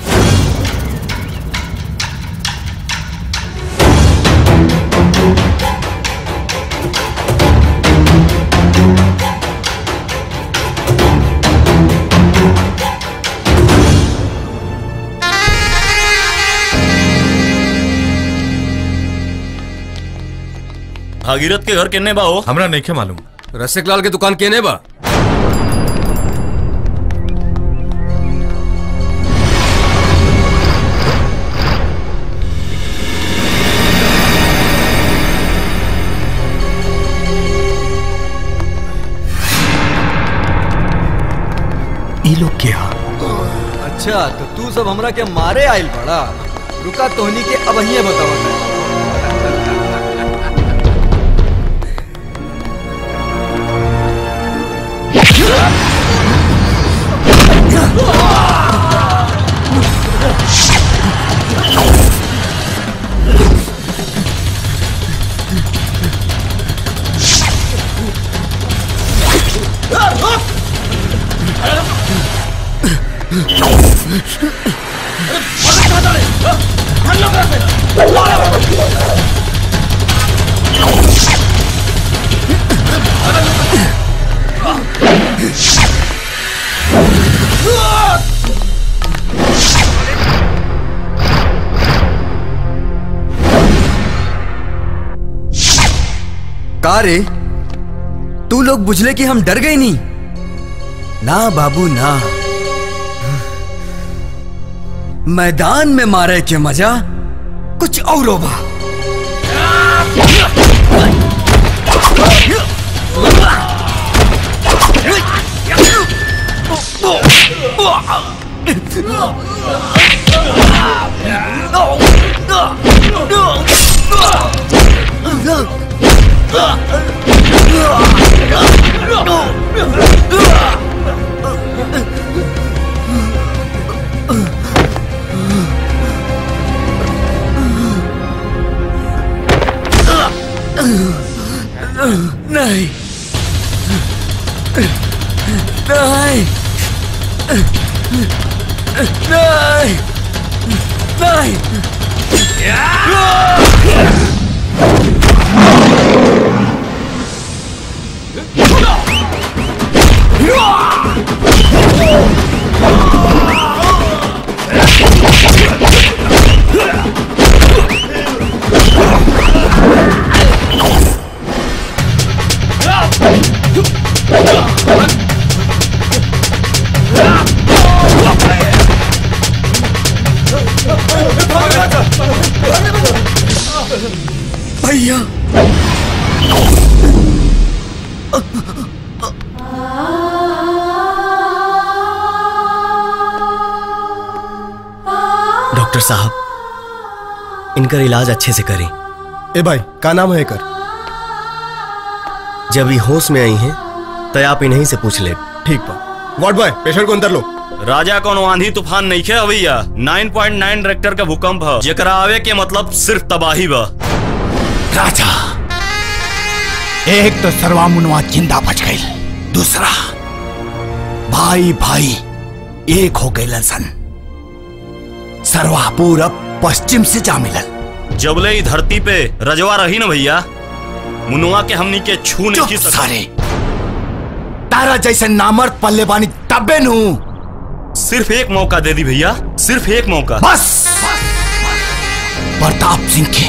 भागीरथ के घर केने बा हो हमरा नहीं के मालूम रसिक लाल के दुकान केने बा ई लोग क्या अच्छा तो तू सब हमरा के मारे आइल बड़ा रुका तोहनी के अब ही बतावा का रे तू लोग बुझले कि हम डर गए नहीं ना बाबू ना मैदान में मारे के मजा कुछ और बा नहीं नहीं नहीं नहीं भैया डॉक्टर साहब इनका इलाज अच्छे से करें ए भाई का नाम है कर जब ये होश में आई हैं तो आप इन्हीं से पूछ ले ठीक बा वार्ड बॉय पेशेंट को अंदर लो राजा कोनो आंधी तूफान नहीं खे भैया 9.9 रेक्टर का भूकंप है जेकरा आवे के मतलब सिर्फ तबाही बा राजा एक तो सर्वा मुनवा जिंदा बच गई दूसरा भाई भाई एक हो गए सन सर्वा पूरब पश्चिम से जा मिलल जबले ही धरती पे रजवा रही ना भैया मुनुआ के हमनी के छू नहीं की सारे तारा जैसे नामर्द पल्ले बानी तबे नू सिर्फ एक मौका दे दी भैया सिर्फ एक मौका बस प्रताप सिंह के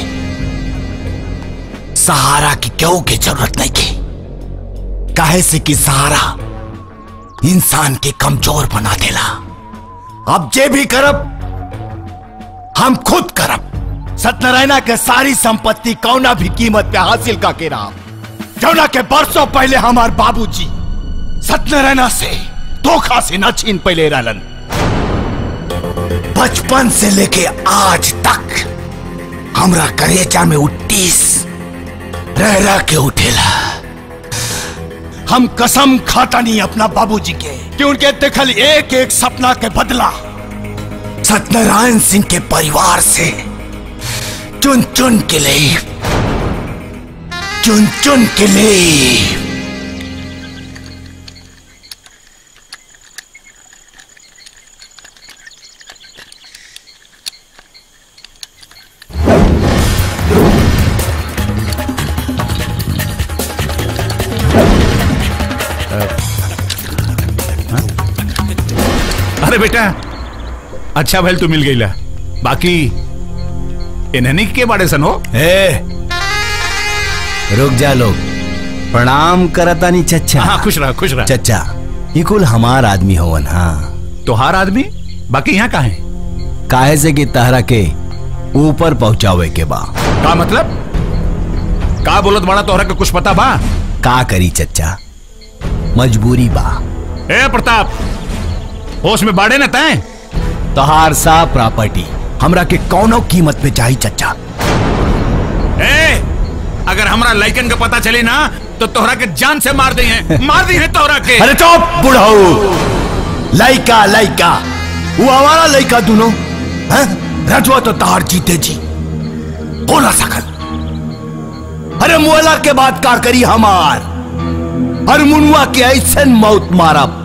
सहारा की क्यों की जरूरत नहीं की काहे से कि सहारा इंसान के कमजोर बना देला अब जे भी करब हम खुद करब सत्यनारायणा के सारी संपत्ति कौना भी कीमत पे हासिल का के रहा जौना के बरसों पहले हमार बाबूजी सत्यनारायणा से धोखा से न छीन पहले रहलन बचपन से लेके आज तक हमरा करेजा में उट्टीस रह रह के उठेला हम कसम खाता नहीं अपना बाबूजी के कि उनके देखल एक एक सपना के बदला सत्यनारायण सिंह के परिवार से चुन चुन के लिए चुन चुन के लिए अरे बेटा अच्छा भैल तू मिल गई ला बाकी इन्हनी के बारे सनो ए रुक जा लोग प्रणाम करता नहीं चच्चा हाँ खुश रहा खुश रहा चच्चा ये कुल हमार आदमी होवन हाँ तोहार आदमी बाकी यहाँ का है काहे से कि तहरा के ऊपर पहुंचावे के बा का मतलब का बोलत बड़ा तोहरा के कुछ पता बा का करी चच्चा मजबूरी बा ए प्रताप होश में बाड़े न तय तोहार सा प्रॉपर्टी हमरा के कौनो कीमत पे चाहिए चच्चा ए अगर हमरा लाइकन का पता चले ना तो तोहरा के जान से मार दी है मार दी है तोहरा के अरे चुप बुढ़ाऊ लइका लइका वो हमारा लइका दोनों हैं रजवा तो तार जीते जी हो ना सकल अरे मुअला के बाद का करी हमार हर मुनुआ के ऐसे मौत मारब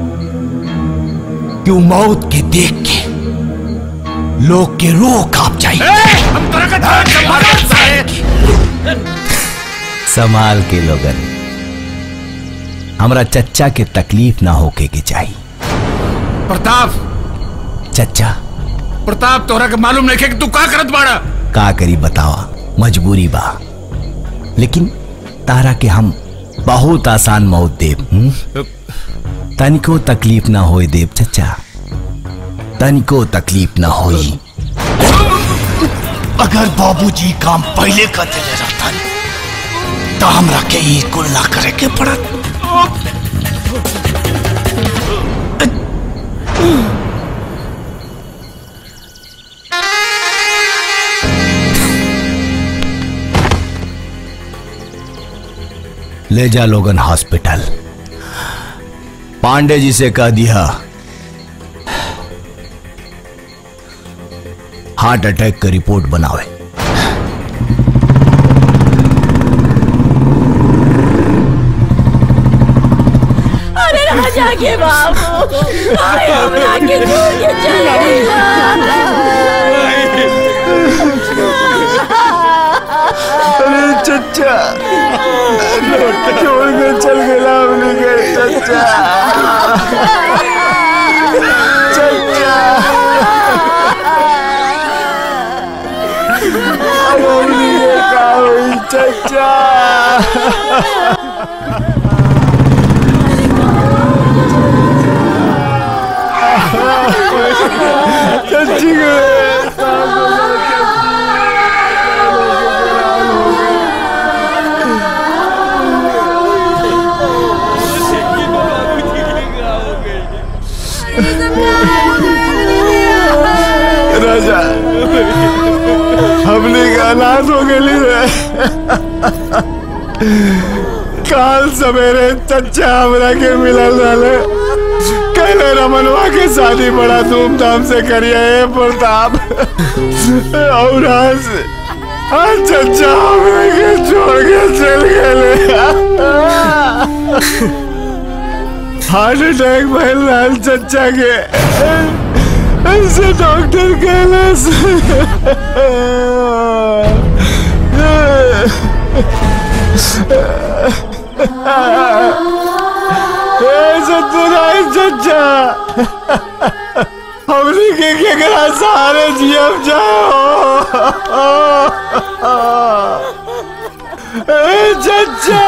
कि वो मौत के देख के लोग के रूह कांप जाए हम तोरा का जान से मार संभाल के लोगन हमरा चच्चा के तकलीफ ना होके के चाहिए प्रताप चच्चा प्रताप तोहरा के मालूम नहीं है कि तू का करत बाड़ा का करी बतावा मजबूरी बा लेकिन तारा के हम बहुत आसान मौत देव हम्म? तनिको तकलीफ ना होए देव चच्चा तनिको तकलीफ ना होई अगर बाबूजी काम पहले कर देले रहता तो हमरा के ई कुल ना करे के पड़त ले जा लोगन हॉस्पिटल पांडे जी से कह दिया हार्ट अटैक का रिपोर्ट बनावे अरे राजा के बाबू आए हमरा के छोड़ के चले अरे चचा छोड़ के चल गया हमने के चचा चचा अब हमने के का हुई चचा चची राजा हमने का अनाथ हो गए काल सवेरे चचा हमरा के मिलल रहे कहले रमनवा के शादी बड़ा धूमधाम से करिए हे प्रताप और आज आज चचा हमरा के छोड़ के चल गए हार्ट अटैक भइल रहल चचा के ऐसे डॉक्टर कहले सत्यनारायण चचा हमने के केकरा सहारे जियब जाओ ए चचा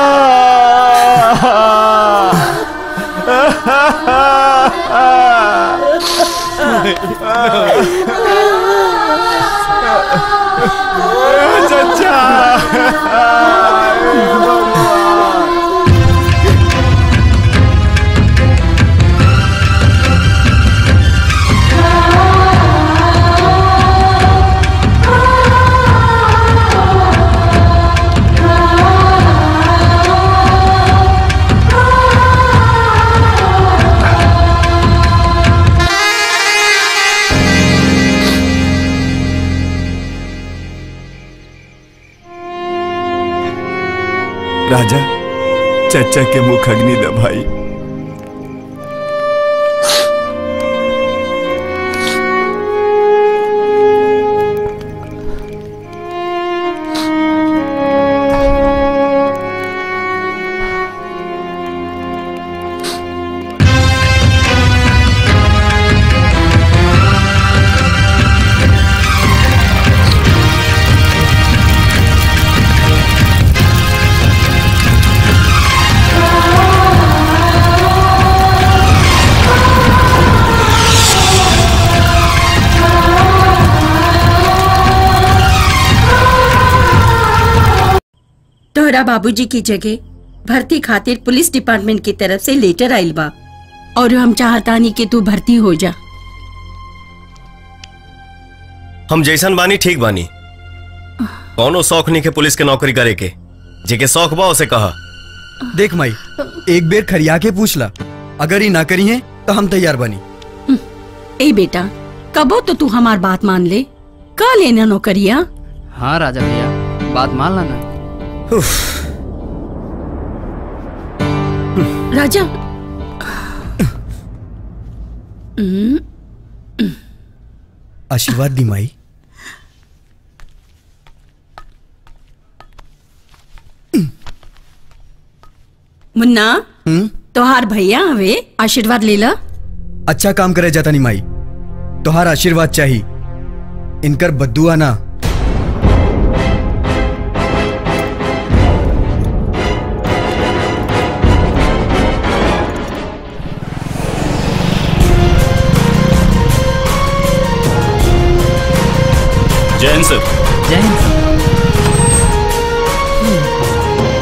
राजा चचा के मुख अग्नि दबाई तोहरा बाबूजी की जगह भर्ती खातिर पुलिस डिपार्टमेंट की तरफ से लेटर आइल बा और हम चाहतानी कि तू भर्ती हो जा हम जैसन बानी ठीक बानी कौनो शौक नहीं के पुलिस के नौकरी करे के जेके शौक बा उसे कहा देख माई एक बेर खरिया के पूछ ला अगर ही ना करी है तो हम तैयार बनी ए बेटा कबो तो तू हमार बात मान ले का लेना नौकरिया हाँ राजा भैया बात मान लाना राजा हम्म, आशीर्वाद दी माई मुन्ना हम्म तोहार भैया हवे आशीर्वाद ले ला अच्छा काम करे जाता नहीं माई तोहार आशीर्वाद चाहिए इनकर बद्दुआ ना जैन सर जय हिंद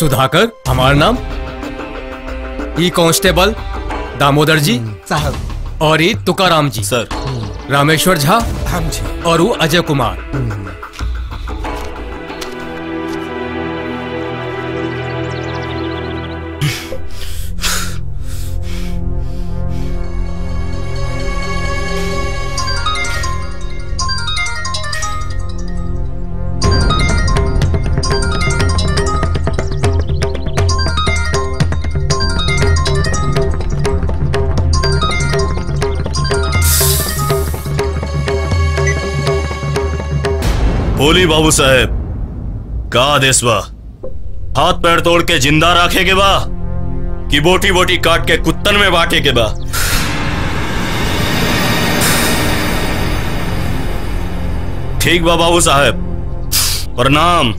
सुधाकर हमारा नाम ई कांस्टेबल दामोदर जी साहब और ई तुकाराम जी सर रामेश्वर झा हम जी और वो अजय कुमार बोली बाबू साहेब का आदेश बा हाथ पैर तोड़ के जिंदा रखे के बा कि बोटी बोटी काट के कुत्तन में बांटे के बा ठीक बा बाबू साहेब प्रणाम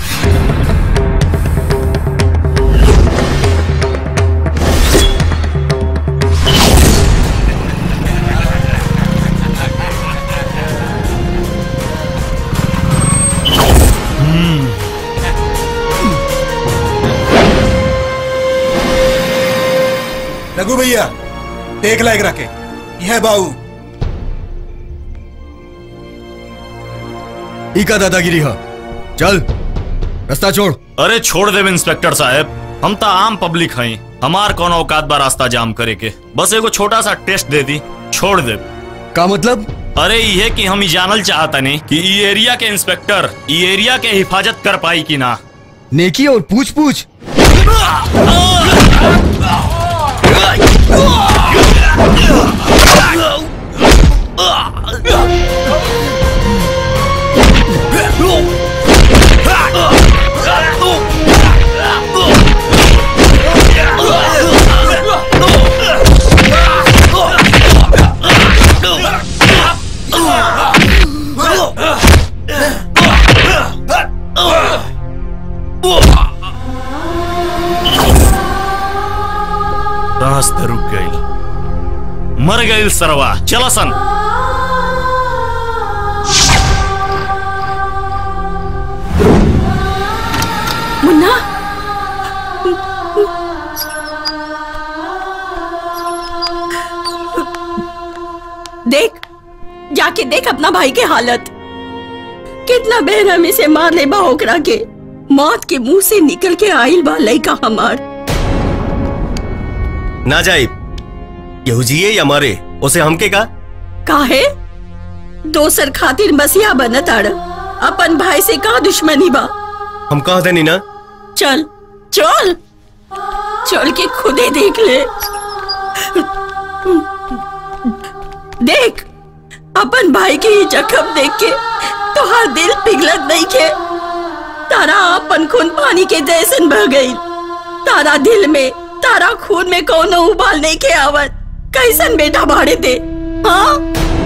रघु भैया देख लायक रखे यह बाऊ ई का दादागिरी है चल रास्ता छोड़ अरे छोड़ देव इंस्पेक्टर साहब हम तो आम पब्लिक हई हमार कौन औकात बा रास्ता जाम करे के बस एगो छोटा सा टेस्ट दे दी छोड़ दे का मतलब अरे ये कि हम ई जानल चाहता नहीं कि ई एरिया के इंस्पेक्टर ई एरिया के हिफाजत कर पाई कि ना नेकी और पूछ पूछ रास्ता रुक गई मर गई सरवा चला सन मुन्ना देख जाके देख अपना भाई के हालत कितना बेरहमी से मार ले बा ओकरा के मौत के मुंह से निकल के आइल बा लइका हमार ना जाइब यहू जिए या मरे उसे हमके का काहे दोसर खातिर मसीहा बनत आड़ अपन भाई से का दुश्मनी बा हम कह देनी ना चल चल चल के खुदे देख ले देख अपन भाई के ही जख्म देख के तोहार दिल पिघलत नहीं के तारा अपन खून पानी के जैसन बह गई तारा दिल में तारा खून में कोनो उबाल नहीं के आवत कैसन बेटा भाड़े दे हाँ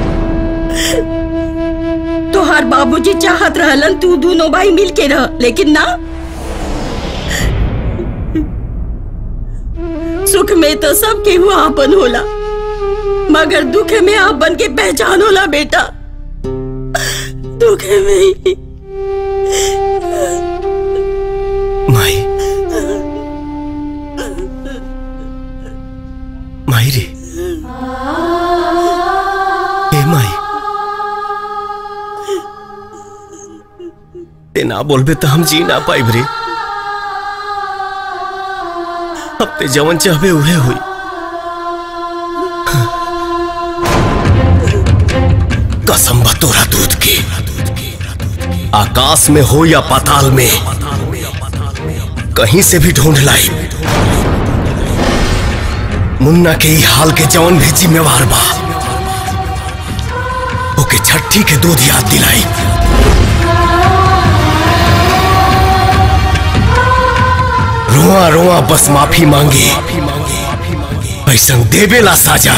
तोहार बाबूजी चाहत रहलन तू दोनों भाई मिल के रह लेकिन ना सुख में तो सब केहू आपन होला मगर दुख में आपन के पहचान होला बेटा दुख में ही माई माई रे ए माई ते ना बोलबे तो हम जी ना पाइब रे अब ते जवन चाहबे उहे हुई कसम बा तोरा दूध की आकाश में हो या पाताल में कहीं से भी ढूंढ लाई मुन्ना के ही हाल के जवन भी जिम्मेवार बा ओके छठी के दूध याद दिलाई रोआ रोआ बस माफी मांगे ऐसन देवेला साजा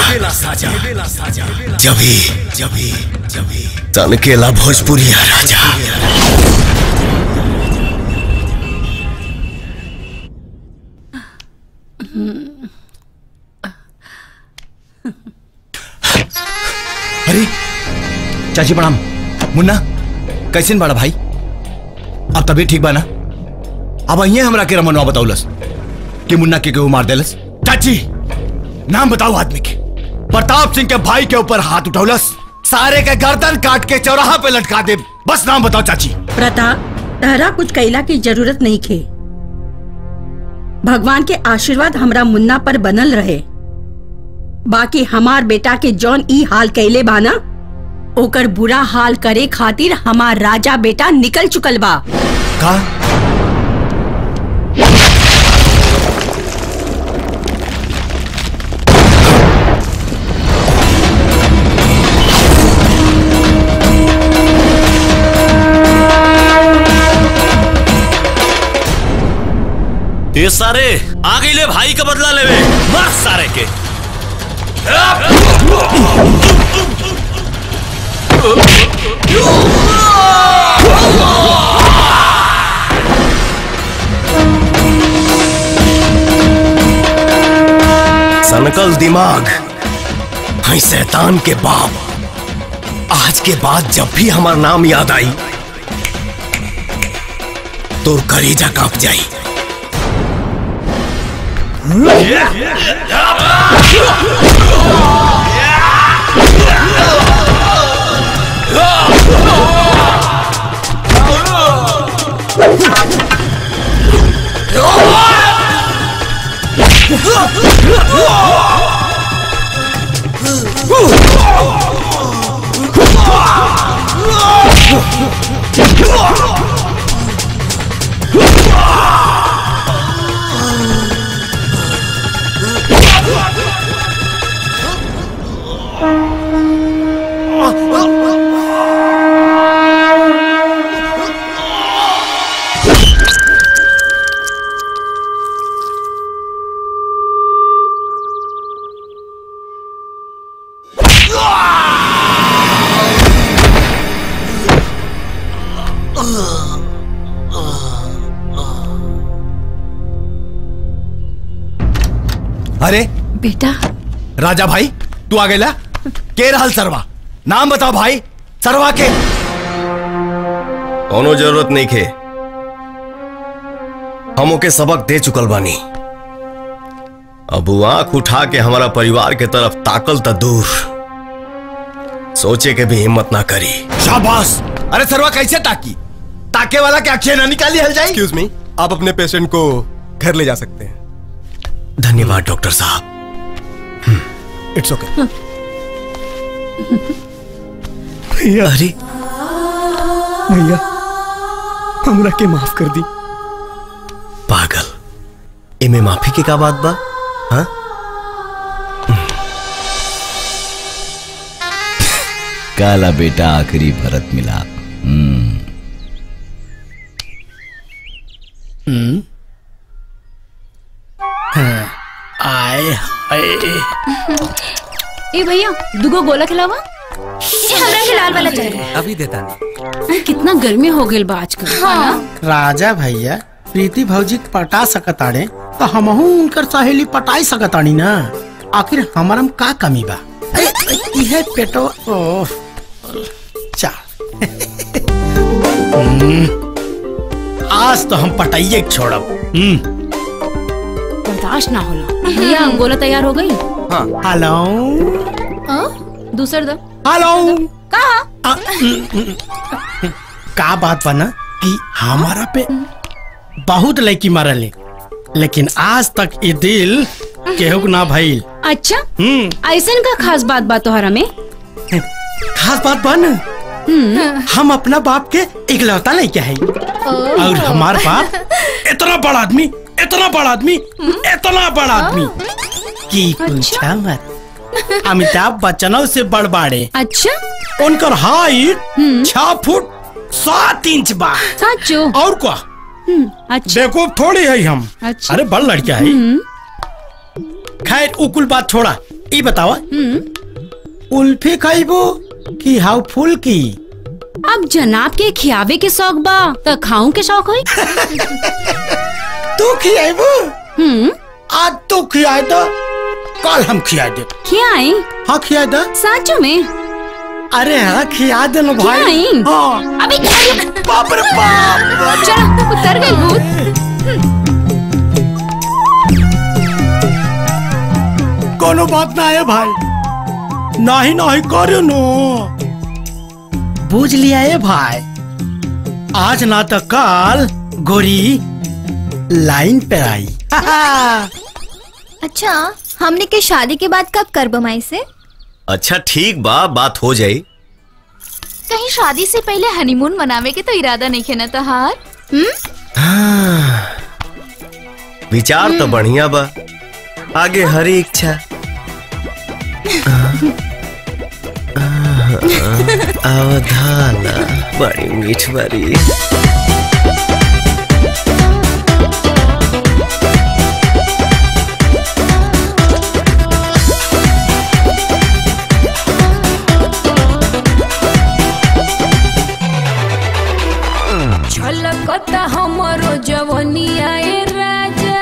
जभी जभी जभी तनकेला भोजपुरिया राजा अरे चाची प्रणाम मुन्ना कैसे बाड़ा भाई अब तबीयत ठीक बा ना अब अहिए हमरा के रमनवा बताउलस कि मुन्ना के केहू मार देलस चाची नाम बताओ आदमी के प्रताप सिंह के भाई के ऊपर हाथ उठौलस सारे के गर्दन काट के चौराहा पे लटका दे बस नाम बताओ चाची प्रताप तहरा कुछ कैला की जरूरत नहीं खे भगवान के आशीर्वाद हमरा मुन्ना पर बनल रहे बाकी हमार बेटा के जौन ई हाल कैले बाना ओकर बुरा हाल करे खातिर हमार राजा बेटा निकल चुकल बा का ये सारे आ गई ले भाई का बदला लेवे मार सारे के सनकल दिमाग है शैतान के बाप आज के बाद जब भी हमारा नाम याद आई तो कलेजा कांप जाई अरे बेटा राजा भाई तू आ गेला के रहल सरवा नाम बताओ भाई सरवा के कोनो जरूरत नहीं खे हम ओके सबक दे चुकल बानी अब वो आंख उठा के हमारा परिवार के तरफ ताकल त दूर सोचे के भी हिम्मत ना करी शाबाश अरे सरवा कैसे ताकी ताके वाला के अक्षय ना निकाली हल जाए एक्सक्यूज मी आप अपने पेशेंट को घर ले जा सकते हैं धन्यवाद डॉक्टर साहब इट्स ओके भैया अरे भैया हमरा के माफ कर दी पागल इमे माफी के का बात बा हाँ काला बेटा आखिरी भरत मिलाप हम्म हम्म हाँ, आए हाय ए भैया दुगो गोला खिलावा ए हमरा के लाल वाला चाहिए अभी देता नहीं कितना गर्मी हो गई बा आजकल हाँ राजा भैया प्रीति भौजी के पटा सकताड़े तो हमहू उनकर सहेली पटाई सकतानी ना आखिर हमारम का कमी बा ए, ए, इहे पेटो ओह चल हम्म, आज तो हम पटाइए के छोड़ब हम्म बर्दाश्त ना होला भैया गोला तैयार हो गई हेलो दूसर दो हेलो कहा का बात बना कि हमारा पे बहुत लड़की मारले लेकिन आज तक ये दिल केहू के ना भइल अच्छा हम्म ऐसन का खास बात बा तोहरा में खास बात बन हम अपना बाप के इकलौता लेके है और हमार बाप इतना बड़ा आदमी इतना बड़ा आदमी इतना बड़ा आदमी की पूछा मत अमिताभ बच्चनों से बड़ बाड़े अच्छा उनकर हाइट छह फुट सात इंच बा सचो और क्या अच्छा देखो थोड़ी है हम अच्छा अरे बड़ लड़किया है खैर उकुल बात छोड़ा ई बतावा उल्फी खाइबो कि हाउ फुल की अब जनाब के खियावे के शौक बा त खाऊं के शौक होई तू खियाइबो हम्म आज तू खियाए तो कल हम खिया दे खियाई हाँ खिया दे साचो में अरे हाँ खिया दे ना भाई खियाई हाँ अबे बाप रे बाप चल उतर गई भूत कोनो बात ना है भाई नहीं नहीं करो नो बुझ लिया है भाई आज ना तो कल गोरी लाइन पे आई अच्छा हमने के शादी के बाद कब कर बमाई से अच्छा ठीक बा बात हो जाई कहीं शादी से पहले हनीमून मनावे के तो इरादा नहीं है ना तहार हाँ, विचार तो बढ़िया बा आगे हरी इच्छा अवधाना बड़ी मीठ बड़ी छलकता हमरो जवनिया ए राजा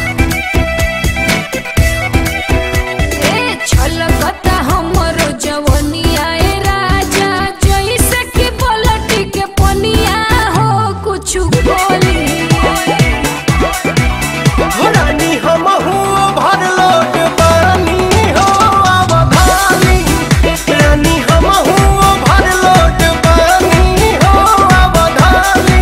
ए छलकता हमरो जवनिया ए राजा जैसे कि पलटी के पनिया हो कुछ बोली रानी हम भर लोट पानी हो अवधानी रानी हम भर लोट पानी हो अवधानी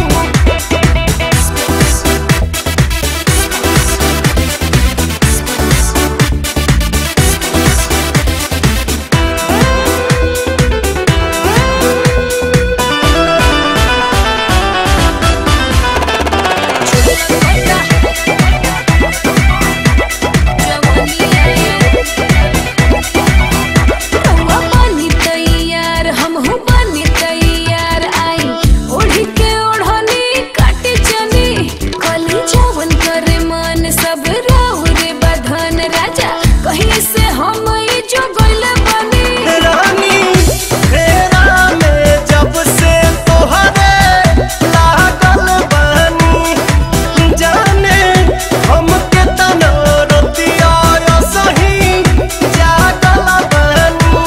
रउआ बनी तैयार हमहू बनी तैयार आई ओढ़ी के ओढ़नी काटे चनी कली जवन करे मन सब राहुरे बधन राजा कहीं से हम ई जो गइले बनी रानी फेरा में जब से तोहरे लागल बानी जाने हमके तना रतिया सही जागल बानी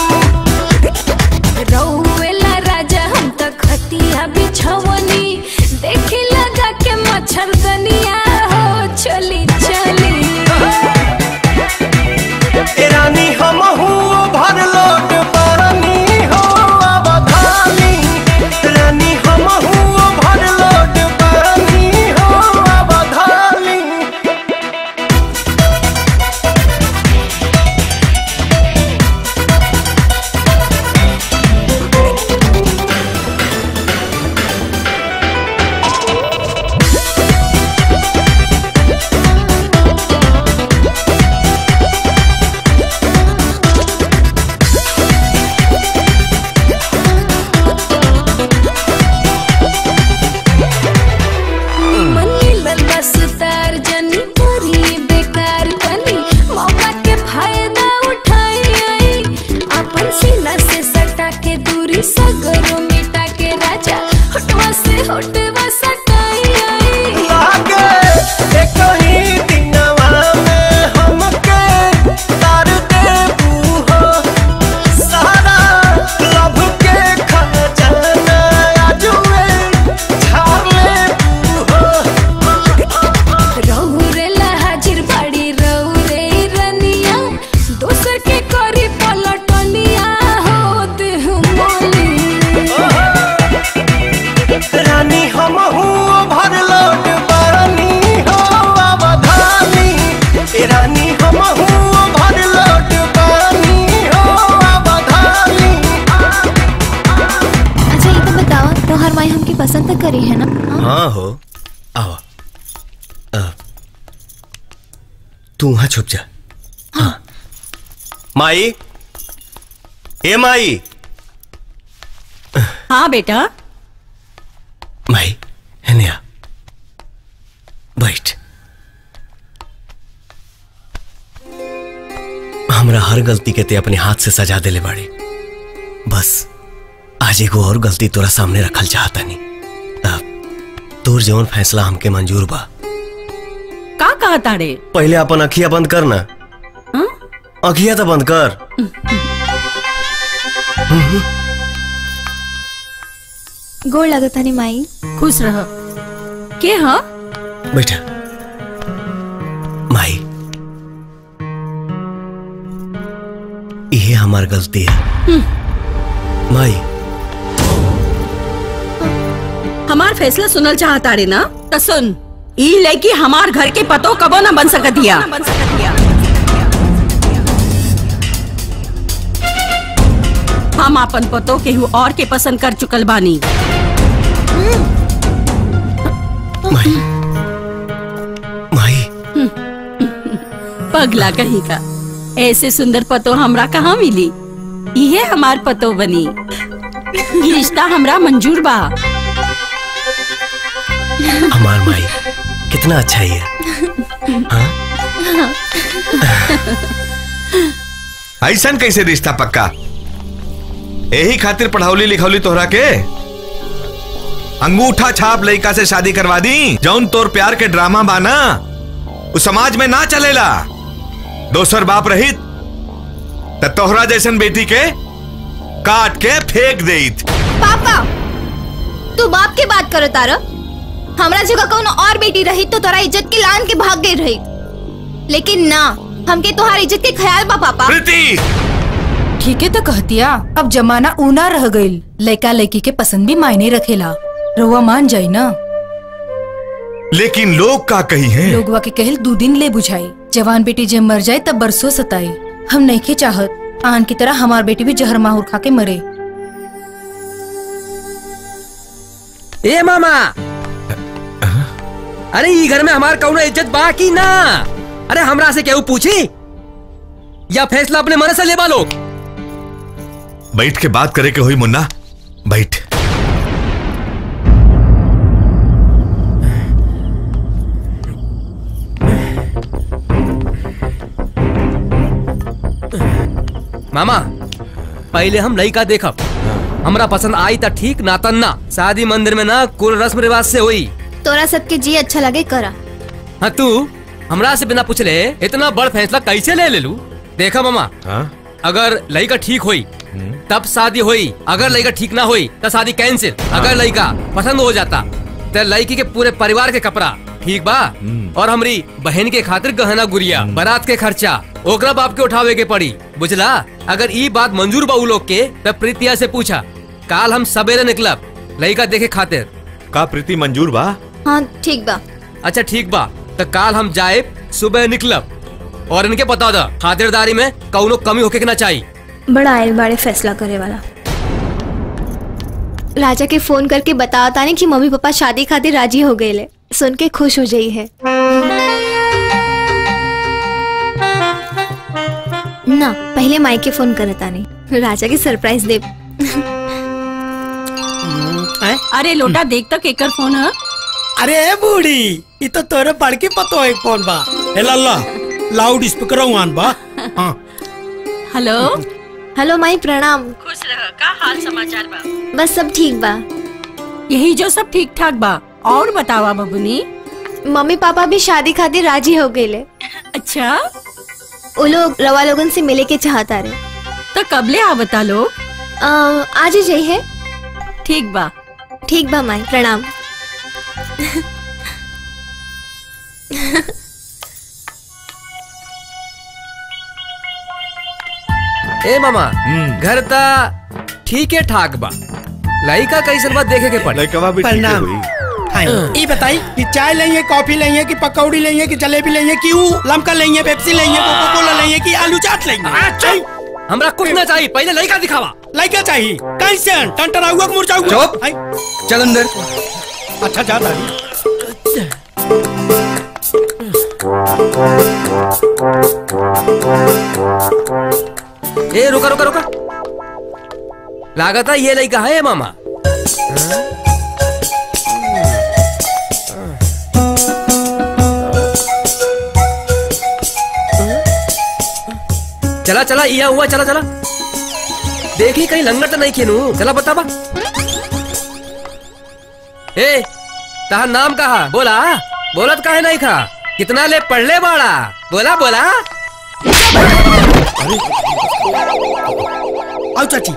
रउएला राजा हम त खतिया बिछवनी देखी लगा के मच्छर दनिया हो चली चली ए रानी हम भर लोट पानी हो अवधानी रानी हम भर लोट पानी हो अवधानी मनी बस तार जनी करी बेकार कनी मौका के फायदा उठाई आई अपन सीना से सटा के दूरी सगरो मिटा के राजा हटवा से हटवा सटाई आई लागे एक ही दिनवा में हमके तार देबू हो सारा लभ के खजाना आजुए झाड़ लेबू हो रहुरे ला हाजिर बाड़ी रहुरे रनिया दोसर के करी पलटनिया हो देह मोली रानी हम भर लोट पानी हो अवधानी ए रानी हम भर लोट पानी हो अवधानी अच्छा ये तो बताओ तोहर माई हमके पसंद तो करी है ना हाँ हो आओ आ, तू वहां छुप जा हाँ माई ए माई हाँ बेटा माई है आ बैठ हमरा हर गलती के ते अपने हाथ से सजा देले बाड़ी बस आज एगो और गलती तोरा सामने रखल चाहता नहीं अब तोर जवन फैसला हमके मंजूर बा का कहा ताड़े पहले अपन अखिया बंद कर ना अखिया तो बंद कर गोड़ लगत हनी माई खुश रह के हाँ बैठा माई ये हमार गलती है माई हमार फैसला सुनल चाहता रे ना तो सुन ई लड़की हमार घर के पतो कबो न बन सकतिया हम अपन पतो केहू और के पसंद कर चुकल बानी माई माई पगला कहीं का ऐसे सुंदर पतो हमरा कहाँ मिली इहे हमार पतो बनी ई रिश्ता हमरा मंजूर बा हमार माई कितना अच्छा ही है ऐसन कैसे रिश्ता पक्का यही खातिर पढ़ावली लिखौली तोहरा के अंगूठा छाप लड़का से शादी करवा दी जौन तोर प्यार के ड्रामा बाना उस समाज में ना चलेला दोसर बाप रहित त तोहरा जैसन बेटी के काट के फेंक देत पापा तू बाप के बात करो तारा हमरा जगह कौनो और बेटी रही तो तोरा इज्जत के लान के भाग गई रही लेकिन ना हमके तोहार इज्जत के ख्याल बा पापा ठीक है तो कहतिया अब जमाना ऊना रह गईल लड़का लड़की के पसंद भी मायने रखेला रउआ मान जाई ना लेकिन लोग का कही है लोगवा के कहल दू दिन ले बुझाई जवान बेटी जब मर जाए तब बरसों सताई हम नहीं के चाहत आन की तरह हमार बेटी भी जहर माहौर खा के मरे ए मामा अरे ई घर में हमार कौनो इज्जत बा की ना अरे हमरा से केहू पूछी या फैसला अपने मन से लेबा लोग बैठ के बात करे के हुई मुन्ना बैठ मामा पहले हम लड़का देखब हमरा पसंद आई त ठीक ना तन ना शादी मंदिर में ना कुल रस्म रिवाज से हुई तोरा सबके जी अच्छा लगे करा हाँ तू हमरा से बिना पूछले इतना बड़ फैसला कैसे ले ले लू देखा मामा अगर लड़का ठीक हुई तब शादी हुई अगर लड़का ठीक ना हुई तो शादी कैंसिल अगर लड़का पसंद हो जाता तो लड़की के पूरे परिवार के कपड़ा ठीक बा और हमरी बहन के खातिर गहना गुड़िया बारात के खर्चा ओकरा बाप के उठावे के पड़ी बुझला अगर ई बात मंजूर बा उ लोग के तब प्रीतिया से पूछा काल हम सवेरे निकलब लड़का देखे खातिर का प्रीति मंजूर बा हाँ ठीक बा अच्छा ठीक बा तो काल हम जाए सुबह निकलब और इनके बता दा खातिरदारी में कौनो कमी होके के ना चाहिए बड़ा आयल बाड़े फैसला करे वाला राजा के फोन करके बताओ ताने कि मम्मी पापा शादी खातिर राजी हो गए ले सुन के खुश हो जाई है ना पहले माई के फोन करे ताने राजा के सरप्राइज दे अरे लोटा देख तक एकर फोन है अरे ए बूढ़ी ये तो तोरे बड़की पतो है कौन बा ए लल्ला लाउड स्पीकर आन बा हाँ हेलो हेलो माई प्रणाम खुश रह का हाल समाचार बा बस सब ठीक बा यही जो सब ठीक ठाक बा और बतावा बबुनी मम्मी पापा भी शादी खातिर राजी हो गए ले अच्छा वो लोग रवा लोगन से मिले के चाहता रे तो कबले आ बता लो आज ही जाइए ठीक बा ठीक बा माई प्रणाम ए मामा घर ता ठीक है ठाक बा लड़का कैसन बात देखे के पड़े लड़का भी प्रणाम हाँ ये बताई कि चाय लेंगे कॉफी लेंगे कि पकौड़ी लेंगे कि जलेबी लेंगे कि ऊ लमका लेंगे पेप्सी लेंगे कोका कोला लेंगे कि आलू चाट लेंगे हमरा कुछ ना चाहिए पहले लड़का दिखावा लड़का चाहिए कैसे टंटरा हुआ मुरझा हुआ चल अंदर अच्छा जा दादी ए रुका रुका रुका लागता ये लड़का है मामा चला चला इया हुआ चला चला देखी कहीं लंगर तो नहीं खेनू चला बता बा ए तहा नाम कहा बोला बोलत काहे नहीं खा कितना ले पढ़ ले बाड़ा बोला बोला आओ चाची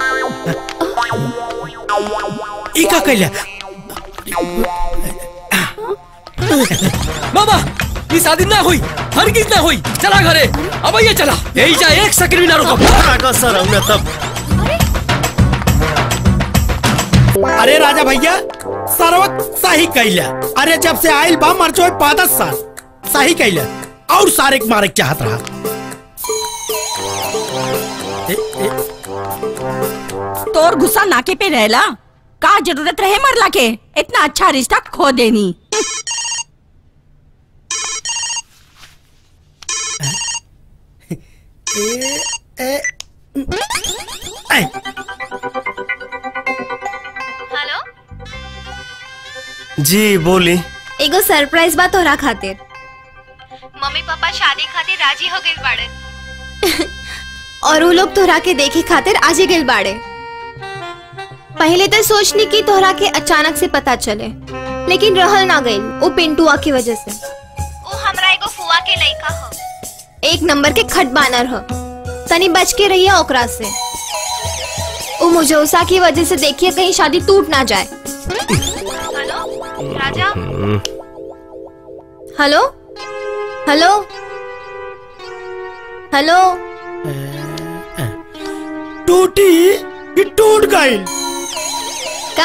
ई का कैले मामा ये शादी ना हुई हरगिज ना हुई चला घरे अब ये चला यही जा एक सेकंड भी ना रुको सर हमने तब अरे राजा भैया सर्वक सही कैला अरे जब से आयल बा मरचो पादस साल सही कैला और सारे के मारे के चाहत रहा ए, ए, तोर गुस्सा नाके पे रहला का जरूरत रहे मरला के इतना अच्छा रिश्ता खो देनी ए, ए, ए, हेलो जी बोली एगो सरप्राइज बा तोरा खातिर मम्मी पापा शादी खातिर राजी हो गइल बाड़े और वो लोग तोरा के देखे खातिर आज ही गइल बाड़े पहले तो सोचनी कि तोहरा के अचानक से पता चले लेकिन रहल ना गइल वो पिंटुआ की वजह से वो हमरा एगो फुआ के लइका हो एक नंबर के खट बानर हो तनी बच के रहिए ओकरा से वो मुझौसा की वजह से देखिए कहीं शादी टूट ना जाए हेलो राजा हेलो हेलो हेलो टूटी ये टूट गई का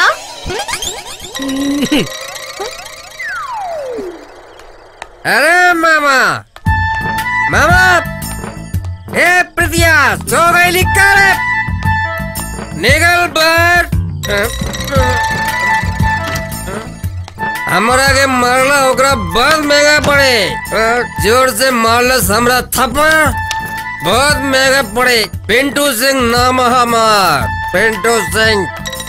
अरे मामा मामा हे प्रितिया सो गई लिखा रे निकल बाहर हमरा के मारला ओकरा बहुत महंगा पड़े अ, जोर से मारलस हमरा थप्पड़ बहुत महंगा पड़े पिंटू सिंह नाम है हमार पिंटू सिंह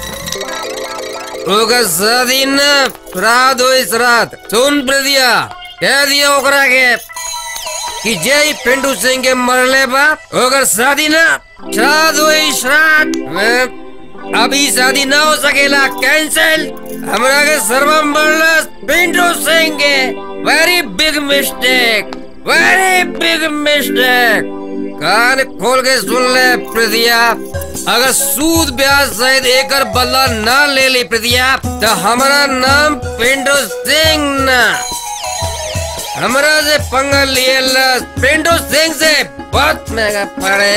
ओकर शादी न श्राद्ध होई श्राद्ध सुन प्रितिया कह दिया ओकरा के कि जय पिंटू सिंह के मरले बा ओकर शादी ना श्राद्ध हुई श्राद्ध मैं- अभी शादी ना हो सकेला कैंसिल हमरा के सर्वम मरलस पिंटू सिंह के very big mistake very big mistake कान खोल के सुन ले प्रितिया अगर सूद ब्याज सहित एकर बदला ना ले ली प्रितिया तो हमारा नाम पिंटू सिंह ना हमरा से पंगा लिए लस पिंटू सिंह से बहुत महंगा पड़े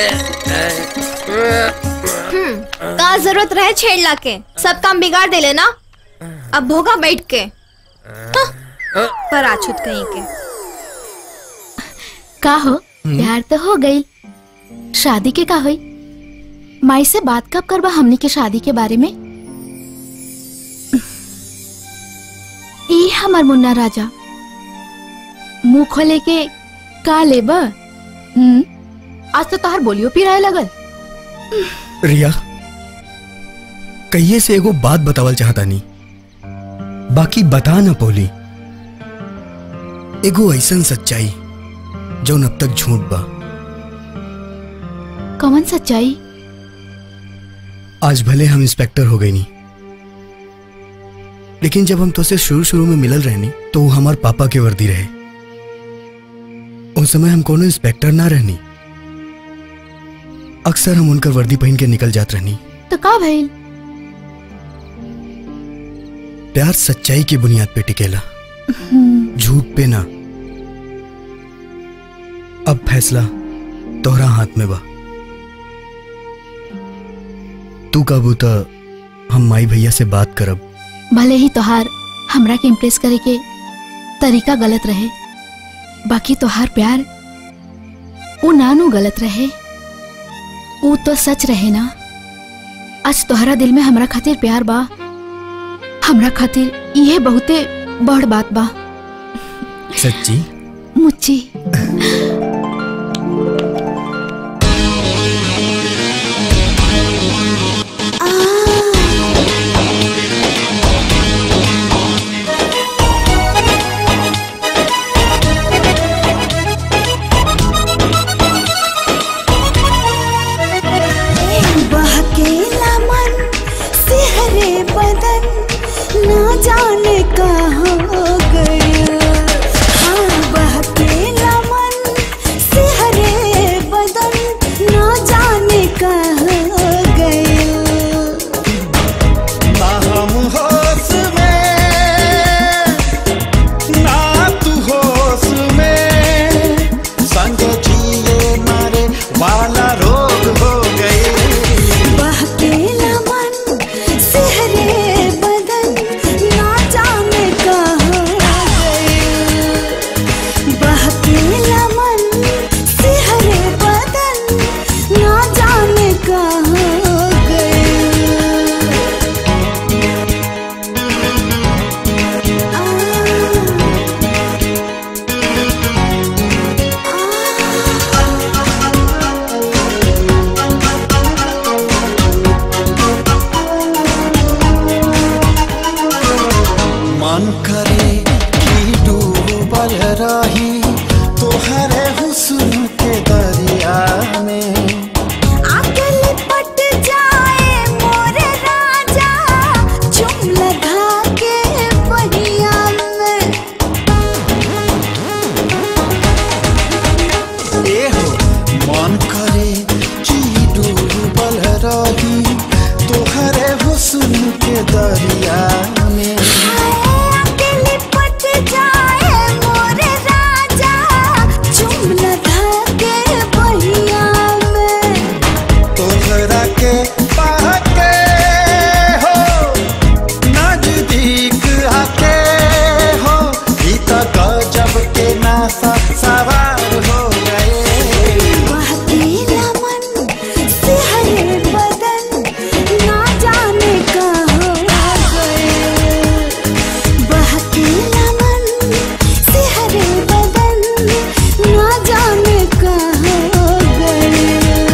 हम्म का जरूरत रहे छेड़ला के सब काम बिगाड़ दे लेना अब भोगा बैठ के हाँ, पर आछुत कहीं के का हो प्यार तो हो गई शादी के का हुई माई से बात कब करबा हमनी के शादी के बारे में ई हमार मुन्ना राजा मुंह खोले के का लेब हम्म आज तो तोहर बोलियो पिराए लगल रिया कहिए से एगो बात बतावल चाहता नहीं बाकी बता न पोली एगो ऐसन सच्चाई जौन अब तक झूठ बा कौन सच्चाई आज भले हम इंस्पेक्टर हो गए नहीं लेकिन जब हम तुझसे शुरू शुरू में मिलल रहनी तो वो हमार पापा के वर्दी रहे उस समय हम कोनो इंस्पेक्टर ना रहनी अक्सर हम उनकर वर्दी पहन के निकल जात रहनी तो का भइल प्यार सच्चाई की बुनियाद पे टिकेला हम्म, झूठ पे ना अब फैसला तोहरा हाथ में बा तू काबू त हम माई भैया से बात करब भले ही तोहार हमरा के इम्प्रेस करे के तरीका गलत रहे बाकी तोहार प्यार वो नानू गलत रहे वो तो सच रहे ना आज तोहरा दिल में हमरा खातिर प्यार बा हमरा खातिर ये बहुते बड़ बात बा सच्ची मुच्ची बहकेला मन सिहरे बदन ना जाने का हो गया हाँ बहकेला मन दरिया में अकेले पट जाए मोरे राजा चुमन धाके बहिया में तोहरा के पाके हो नजदीक आके हो ई त गजब के नासा सवार हो गए बहकेला मन सिहरे बदन ना जाने कहाँ गए बहकेला मन सिहरे बदन ना जाने कहाँ गए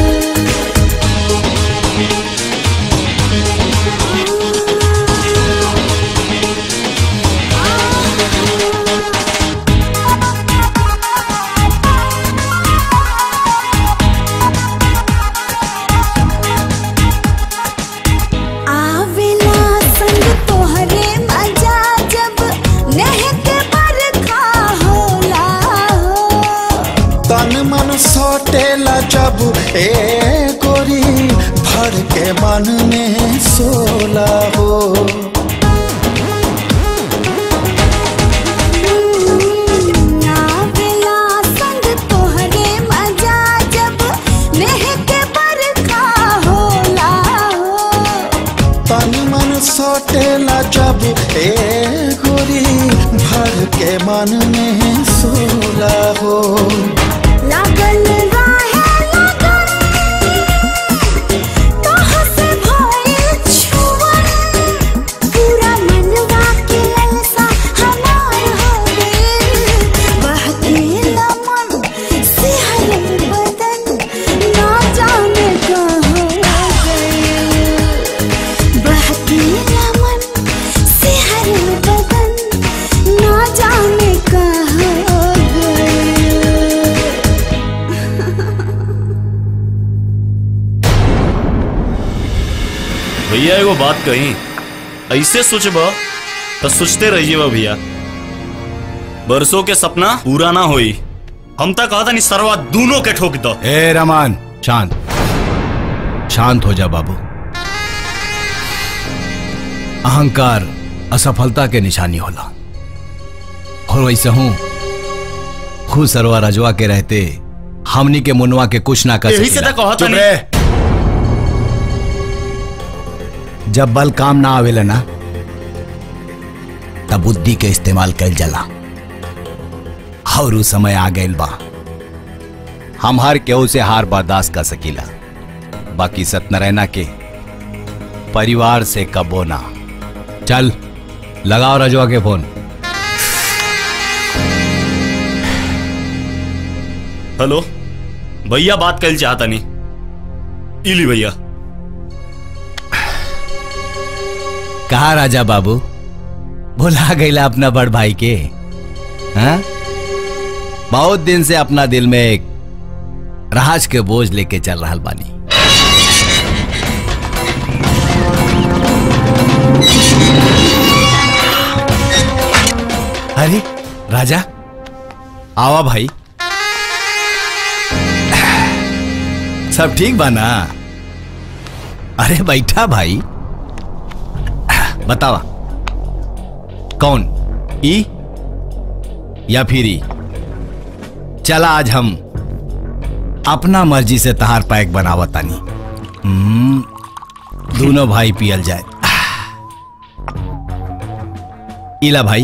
आवेला संग तोहरे मजा जब नहक बरखा होला हो तन मन सटेला जब ए गोरी भर के मन में सोला हो आवेला संग तोहरे मजा जब नहक बरखा होला हो तन मन सटेला जब ए गोरी भर के मन में सोला हो लागल राहे लगन तोह से भइल छुअन पूरा मनवा के ललसा हमार हो गइल बहकेला मन सिहरे बदन ना जाने कहाँ गइल बहकेला मन सिहरे बदन ना जाने कहाँ गइल भैया एगो बात कही ऐसे सोचबा तो सोचते रहिए बा भैया बरसों के सपना पूरा ना होई हम तक कहा था नहीं सरवा दोनों के ठोक दो ए रमान शांत शांत हो जा बाबू अहंकार असफलता के निशानी होला और वैसे हूं खुद सरवा रजवा के रहते हमनी के मुनवा के कुछ ना कर यही से सकेला। तो कहा था चुप नहीं। रहे। जब बल काम ना आवेला ना तब बुद्धि के इस्तेमाल कैल जाला और उ समय आ गइल बा हम हर केहू से हार बर्दाश्त कर सकीला बाकी सत्यनारायणा के परिवार से कबो ना चल लगाओ रजवा के फोन हेलो भैया बात कर चाहता नहीं इली भैया कहा राजा बाबू भुला गईला अपना बड़ भाई के हाँ? बहुत दिन से अपना दिल में एक राज के बोझ लेके चल रहा बानी अरे राजा आवा भाई सब ठीक बा ना अरे बैठा भाई बतावा कौन ई या फिर ई चला आज हम अपना मर्जी से तहार पैक बनावत तानी हम्म, दोनों भाई पियल जाए इला भाई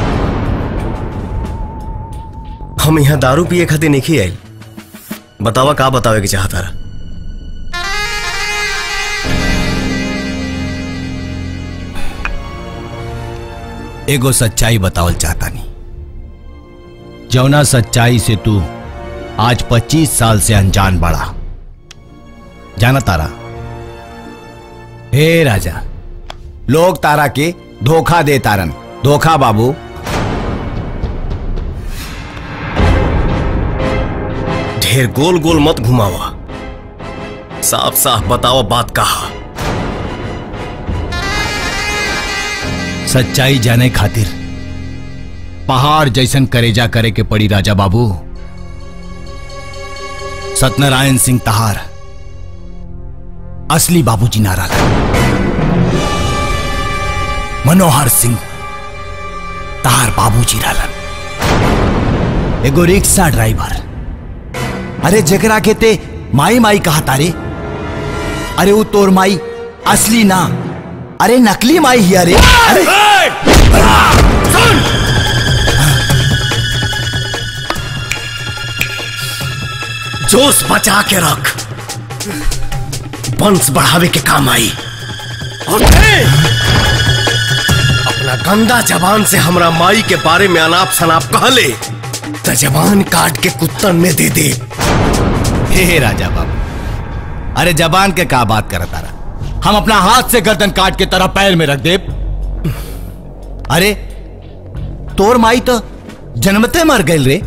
हम यहाँ दारू पिए खातिर नहीं आयल बतावा का बतावे के चाहता रहा एगो सच्चाई बतावल चाहता नहीं जौना सच्चाई से तू आज 25 साल से अनजान बड़ा जाना तारा हे राजा लोग तारा के धोखा दे तारन धोखा बाबू ढेर गोल गोल मत घुमावा साफ साफ बतावा बात कहा सच्चाई जाने खातिर पहाड़ जैसन करेजा करे के पड़ी राजा बाबू सत्यनारायण सिंह तहार असली बाबूजी नारा मनोहर सिंह तार बाबूजी रहलन एगो रिक्शा ड्राइवर अरे जकरा के ते माई माई कहा तारे अरे वो तोर माई असली ना अरे नकली माई ही अरे अरे जोश बचा के रख वंश बढ़ावे के काम आई और ते अपना गंदा जबान से हमरा माई के बारे में अनाप शनाप कहले तो जबान काट के कुत्तन में दे दे हे राजा बाबू अरे जबान के का बात करत तारा हम अपना हाथ से गर्दन काट के तरह पैर में रख दे अरे तोर माई तो जन्मते मर गई रे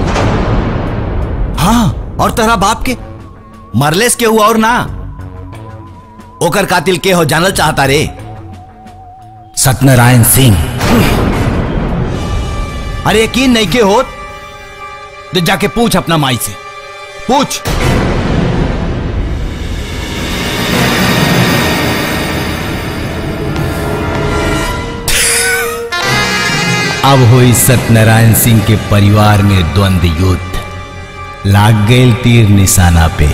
हाँ और तेरा बाप के मरलेस के हुआ और ना ओकर कातिल के हो जानल चाहता रे सत्यनारायण सिंह अरे यकीन नहीं के हो तो जाके पूछ अपना माई से पूछ अब हुई सत्यनारायण सिंह के परिवार में द्वंद्व युद्ध लाग गए तीर निशाना पे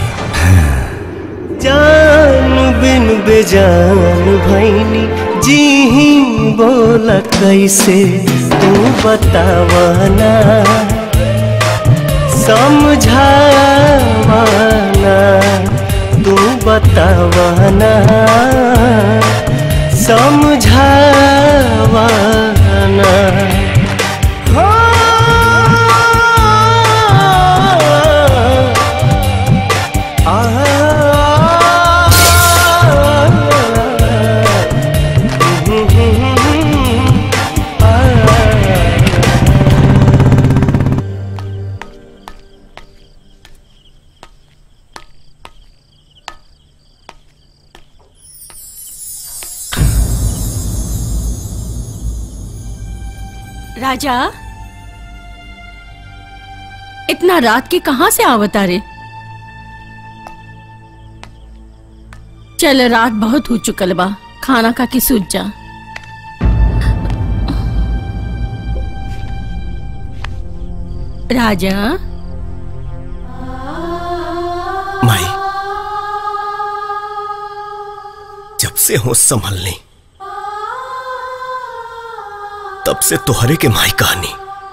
जान बिन बेजान भैनी जी ही बोला कैसे तू बतावाना समझावाना तू बतावाना समझावाना राजा इतना रात के कहां से आवता रे चल रात बहुत हो चुकल बा खाना खा के सूझ जा राजा माई जब से होश संभल ली तब से तुहरे के माई कहानी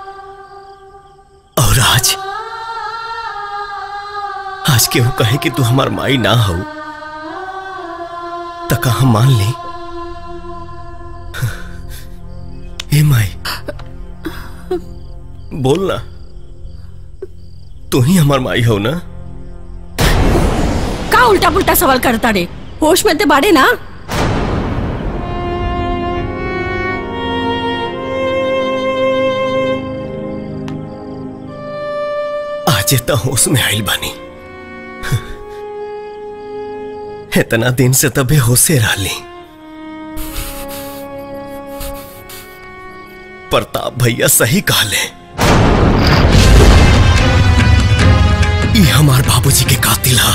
और आज आज केहू कहे कि तू हमार माई ना हो तक हम मान ली ए माई बोल ना तू ही हमार माई हो ना का उल्टा पुल्टा सवाल करता रे होश में ते बाड़े ना आज तो होश में आइल बानी इतना दिन से तबे होशे रहली प्रताप भैया सही कहले ई हमार बाबूजी के कातिल हा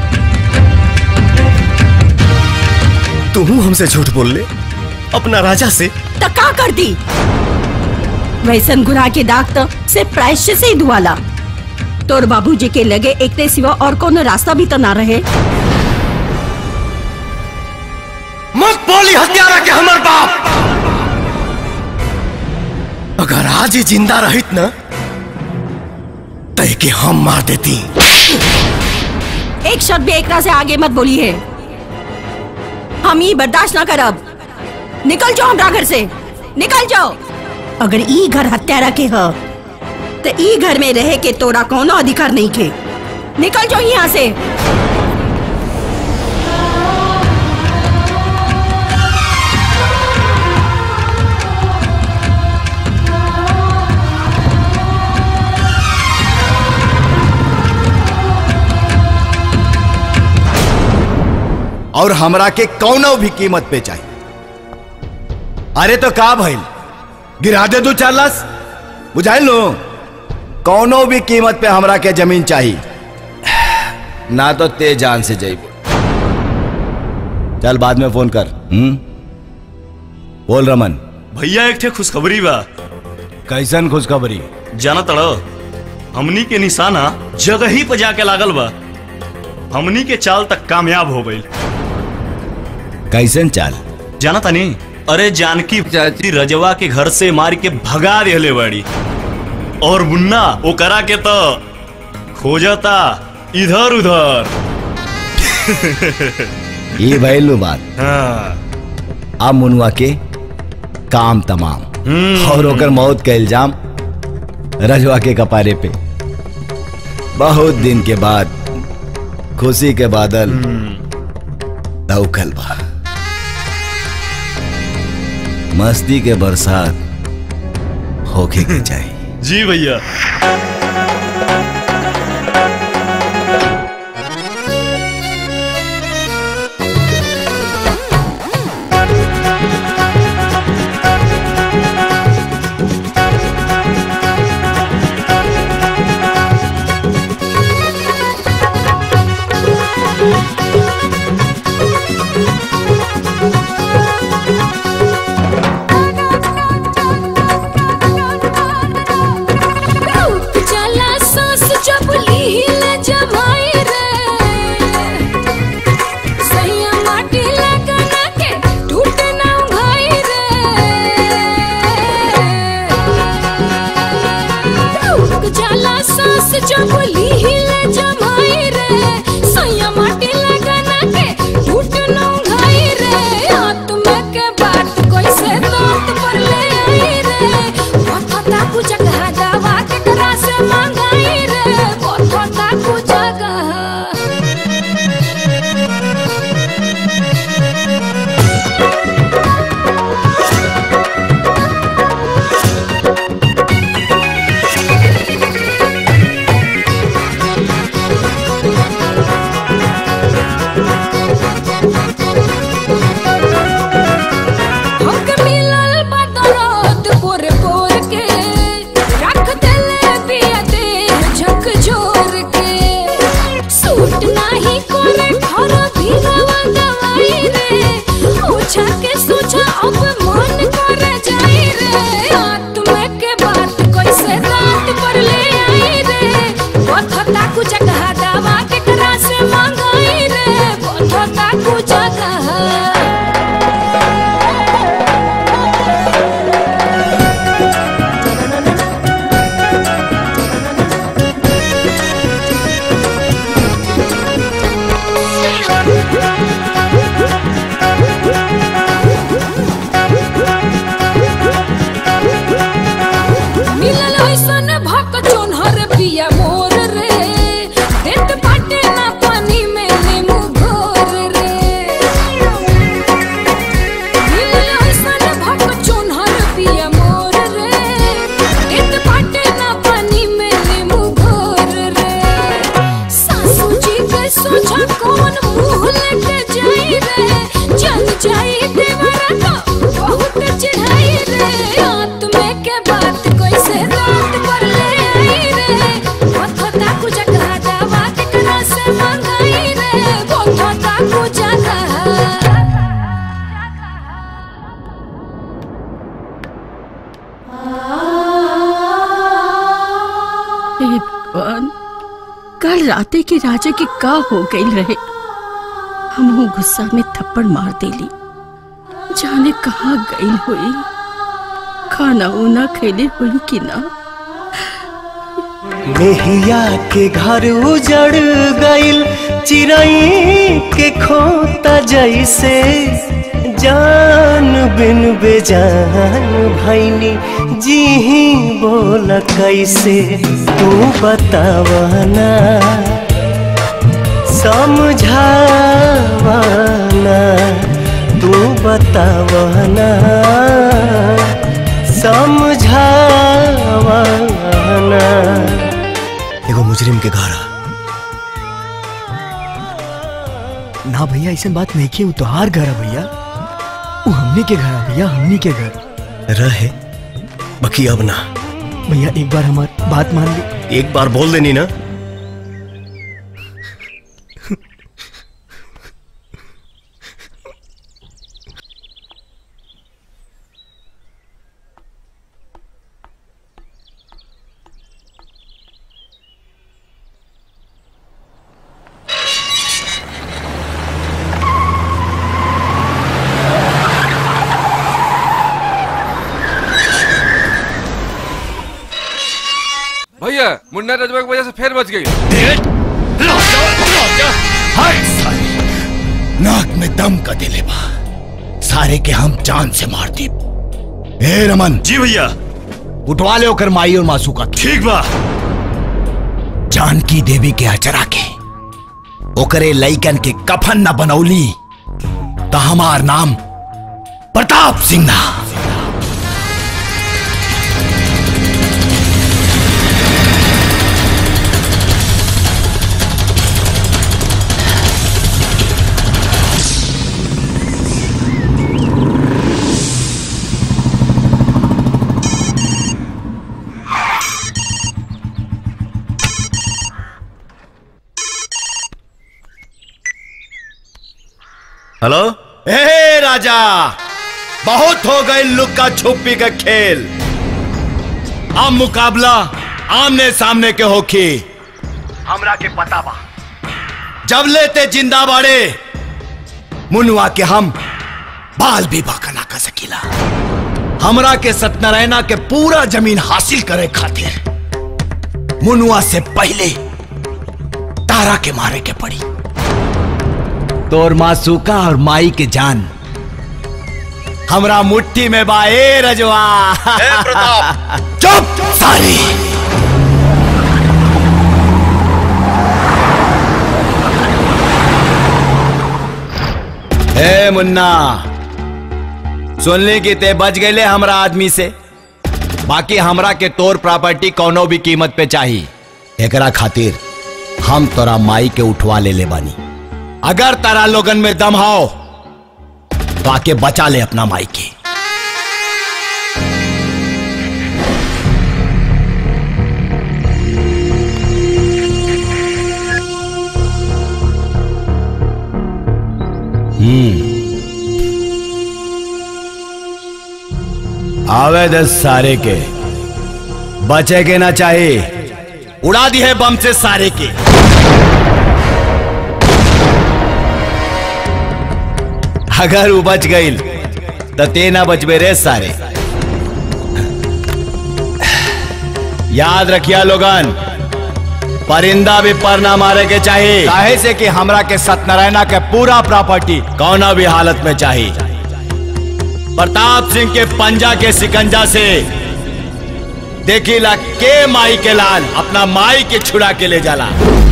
तू हमसे झूठ बोल ले अपना राजा से तो का कर दी वैसन गुनाह के दाग तो सिर्फ प्रायश्चित से ही धुआला तोर बाबूजी के लगे एक ते सिवा और कोनो रास्ता भी तो ना रहे मत बोली हत्यारा के हमार बाप अगर आज ही जिंदा रहित ना तय के हम मार देती एक शब्द भी एकरा से आगे मत बोली है हम ये बर्दाश्त ना करब निकल जाओ हमरा घर से निकल जाओ अगर ई घर हत्यारा के ह तो ई घर में रहे के तोरा कोनो अधिकार नहीं के निकल जाओ यहाँ से और हमरा के कौनो भी कीमत पे चाहिए अरे तो का भइल गिरा दे दू चार लाश बुझाइल लो कौनो भी कीमत पे हमरा के जमीन चाहिए ना तो ते जान से जाइब चल बाद में फोन कर हम्म बोल रमन भैया एक ठे खुशखबरी बा कैसन खुशखबरी जाना तड़ो हमनी के निशाना जगह ही पे जाके लागल बा हमनी के चाल तक कामयाब हो गई कैसन चाल जाना तनी अरे जानकी चाची रजवा के घर से मार के भगा दिले बाड़ी और मुन्ना वो करा के तो खोजता इधर उधर ये भैलू बात हाँ अब मुनुआ के काम तमाम और ओकर मौत का इल्जाम रजवा के कपारे पे बहुत दिन के बाद खुशी के बादल दौखल बा मस्ती के बरसात होके के चाहिए जी भैया रूप चला सांस जब लील जमाई रे सैया माटी लगना के टूट ना भाई रे रूप चला सांस जब लील जमाई रे सैया माटी लगना के टूट ना भाई रे आत्मा के बात कैसे दांत पर ले आई रे पता कुछ जगह दवा के करा से मंगाई रे पता कुछ जगह हमके मिलल बा दर्द पोर पोर के रख देले पिया देह झकझोर के सूट नाही करे घर भीगवा दवाई रे ओछा के सोचा अब मन करे जाई रे आत्मा के बात कैसे रात पर ले आई रे पथता कुछ कहा दवा के करा से मंगाई रे पथता कुछ कहा मिलल ऐसन भक चोनहर पिया मोर रे देत बाटे ना पानी में नींबू घोर रे मिलल ऐसन भक चोनहर पिया मोर रे देत बाटे ना पानी में नींबू घोर रे सासू जी के सोचा कौन मुंह लेके जाई रे जल जाई देवरा तो बहुत चढ़ाई रे आत्मे के बात कैसे रात पर ले आई रे पथता कुछ कहा दवा के करा से मंगाई रे पथता कुछ कहा हे भगवान कल राते के राजा के का हो गई रहे हम गुस्सा में थप्पड़ मार देली जाने कहाँ गई हुई खाना उना खैले हुई कि ना मेहिया के घर उजड़ गइल चिड़ई के खोता जैसे जान बिन बेजान भैनी जी ही बोल कैसे तू बतावना समझावना तू बतावना समझावना एगो मुजरिम के घर आ। ना भैया ऐसे बात नहीं की तोहार घर है भैया वो हमनी के घर है भैया हमनी के घर रहे बाकी अब ना भैया एक बार हमारी बात मान ली एक बार बोल देनी ना भैया मुन्ना रजवा की वजह से फिर बच गई हाय साले नाक में दम का दिले बा सारे के हम जान से मार दी ए रमन जी भैया उठवा ले ओकर माई और मासू का ठीक बा जानकी देवी के अचरा के ओकरे लइकन के कफन न बनौली तो हमार नाम प्रताप सिंह ना हेलो ए राजा बहुत हो गए लुक्का छुपी का खेल अब मुकाबला आमने सामने के होखी हमरा के पता बा जब लेते जिंदा बाड़े मुनुआ के हम बाल भी बाका ना कर सकीला हमरा के सत्यनारायणा के पूरा जमीन हासिल करे खातिर मुनुआ से पहले तारा के मारे के पड़ी तोर मासूका और माई के जान हमरा मुट्ठी में बा ए रजवा प्रताप चुप सारी ए मुन्ना सुनली कि ते बच गए हमरा आदमी से बाकी हमरा के तोर प्रॉपर्टी कौनो भी कीमत पे चाहिए एकरा खातिर हम तोरा माई के उठवा ले ले बानी अगर तारा लोगन में दम हो तो आके बचा ले अपना माई के हम्म आवे दस सारे के बचे के ना चाहिए उड़ा दी है बम से सारे के अगर वो बच गई तो ते ना बचबे रे सारे याद रखिया लोगन परिंदा भी पर ना मारे के चाहिए काहे से कि हमरा के सत्यनारायणा के पूरा प्रॉपर्टी कौना भी हालत में चाहिए प्रताप सिंह के पंजा के सिकंजा से देखिला के माई के लाल अपना माई के छुड़ा के ले जाला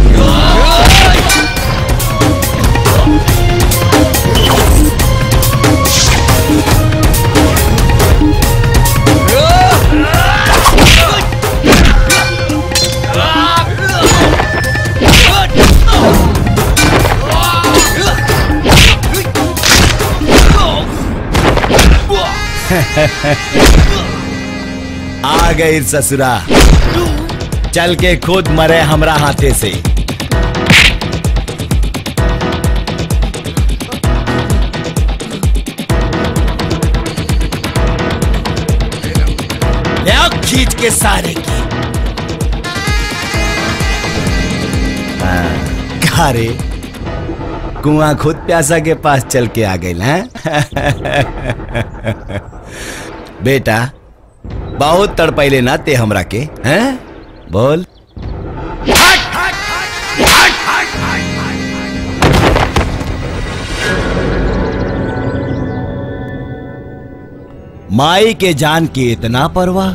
आ गई ससुरा चल के खुद मरे हमरा हाथे से ले आओ खींच के सारे की हाँ, रे कुआं खुद प्यासा के पास चल के आ गई हैं बेटा बहुत तड़पैले ना ते हमरा के हैं बोल माई के जान की इतना परवाह